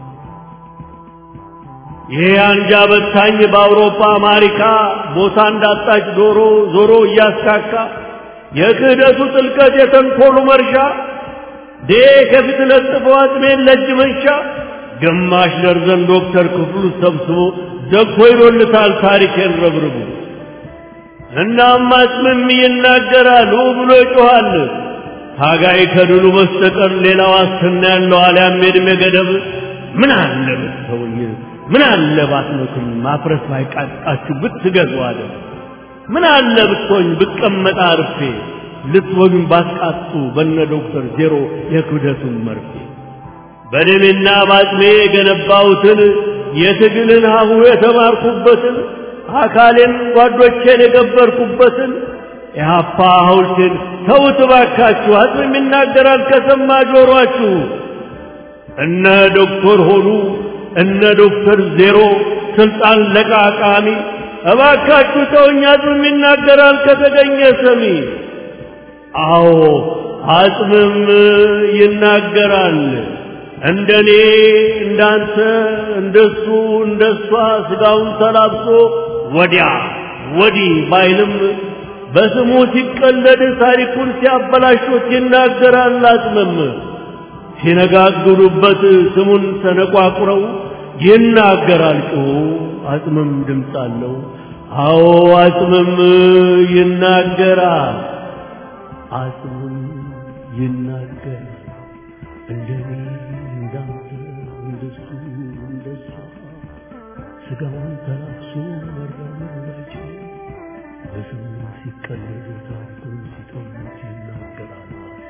ይሄ አንጃ በታኝ በአውሮፓ አሜሪካ ቦታ እንዳጣች ዶሮ ዞሮ እያስካካ የክህደቱ ጥልቀት የተንኮሉ መርሻ ዴ ከፊት ለጥፎ አጥሜን ለእጅ መንሻ ግማሽ ደርዘን ዶክተር ክፍሉ ሰብስቦ ዘግቶ ይሎልታል ታሪኬን ረብርቡ እናም አጽምም ይናገራል ብሎ ይጮኻል። ታጋይ ከድሉ በስተቀር ሌላ ዋስትና ያለው አልያም የዕድሜ ገደብ ምን አለ ብትተውኝ፣ ምን አለ ባትመቱኝ፣ ማፍረስ ባይቃጣችሁ ብትገዙ አለ። ምን አለ ብትሆኝ ብቀመጥ አርፌ ልትወጉኝ ባትቃጡ በነ ዶክተር ዜሮ የክብደቱን መርፌ በደሜና ባጥሜ የገነባሁትን የትግልን ሀሁ የተማርኩበትን አካሌን ጓዶቼን የገበርኩበትን የሀፓ ሐውልቴን ተውት ባካችሁ። አጽም ይናገራል ከሰማ ጆሯችሁ። እነ ዶክተር ሆኑ እነ ዶክተር ዜሮ ስልጣን ለቃቃሚ እባካችሁ ተውኝ። አጽም ይናገራል ከተገኘ ሰሚ። አዎ አጽምም ይናገራል። እንደኔ እንዳንተ እንደሱ እንደሷ ስጋውን ተላብሶ ወዲያ ወዲህ ባይልም በስሙ ሲቀለድ ታሪኩን ሲያበላሹት ይናገራል። አጽምም ሲነጋግሩበት ስሙን ተነቋቁረው ይናገራል ጮሁ። አጽምም ድምፅ አለው። አዎ አጽምም ይናገራል። አጽምም ይናገራል። እንደኔ እንዳንተ እንደሱ እንደሷ ስጋውን ተላብሶ መራመድ ባይችል በስሙ ሲቀለዱ ታሪኩን ሲተውት ይናገራል።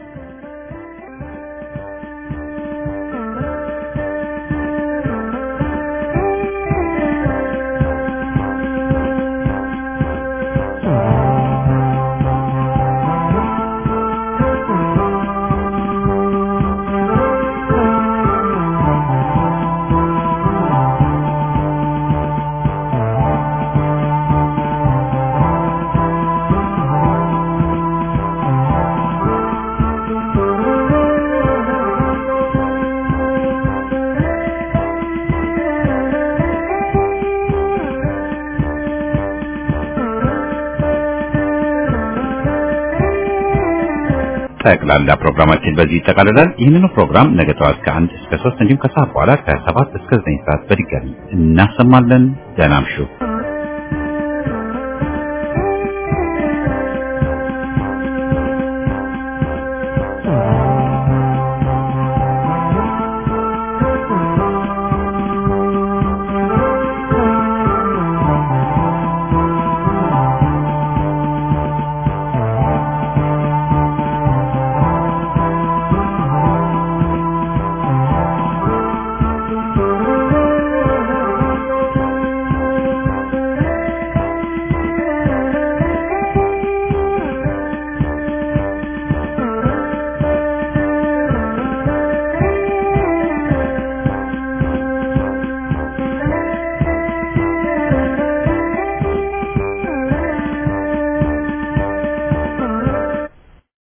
ጠቅላላ ፕሮግራማችን በዚህ ይጠቃልላል። ይህንኑ ፕሮግራም ነገ ጠዋት ከአንድ እስከ ሶስት እንዲሁም ከሰዓት በኋላ ከሰባት እስከ ዘጠኝ ሰዓት በድጋሚ እናሰማለን። ደህና እምሹ።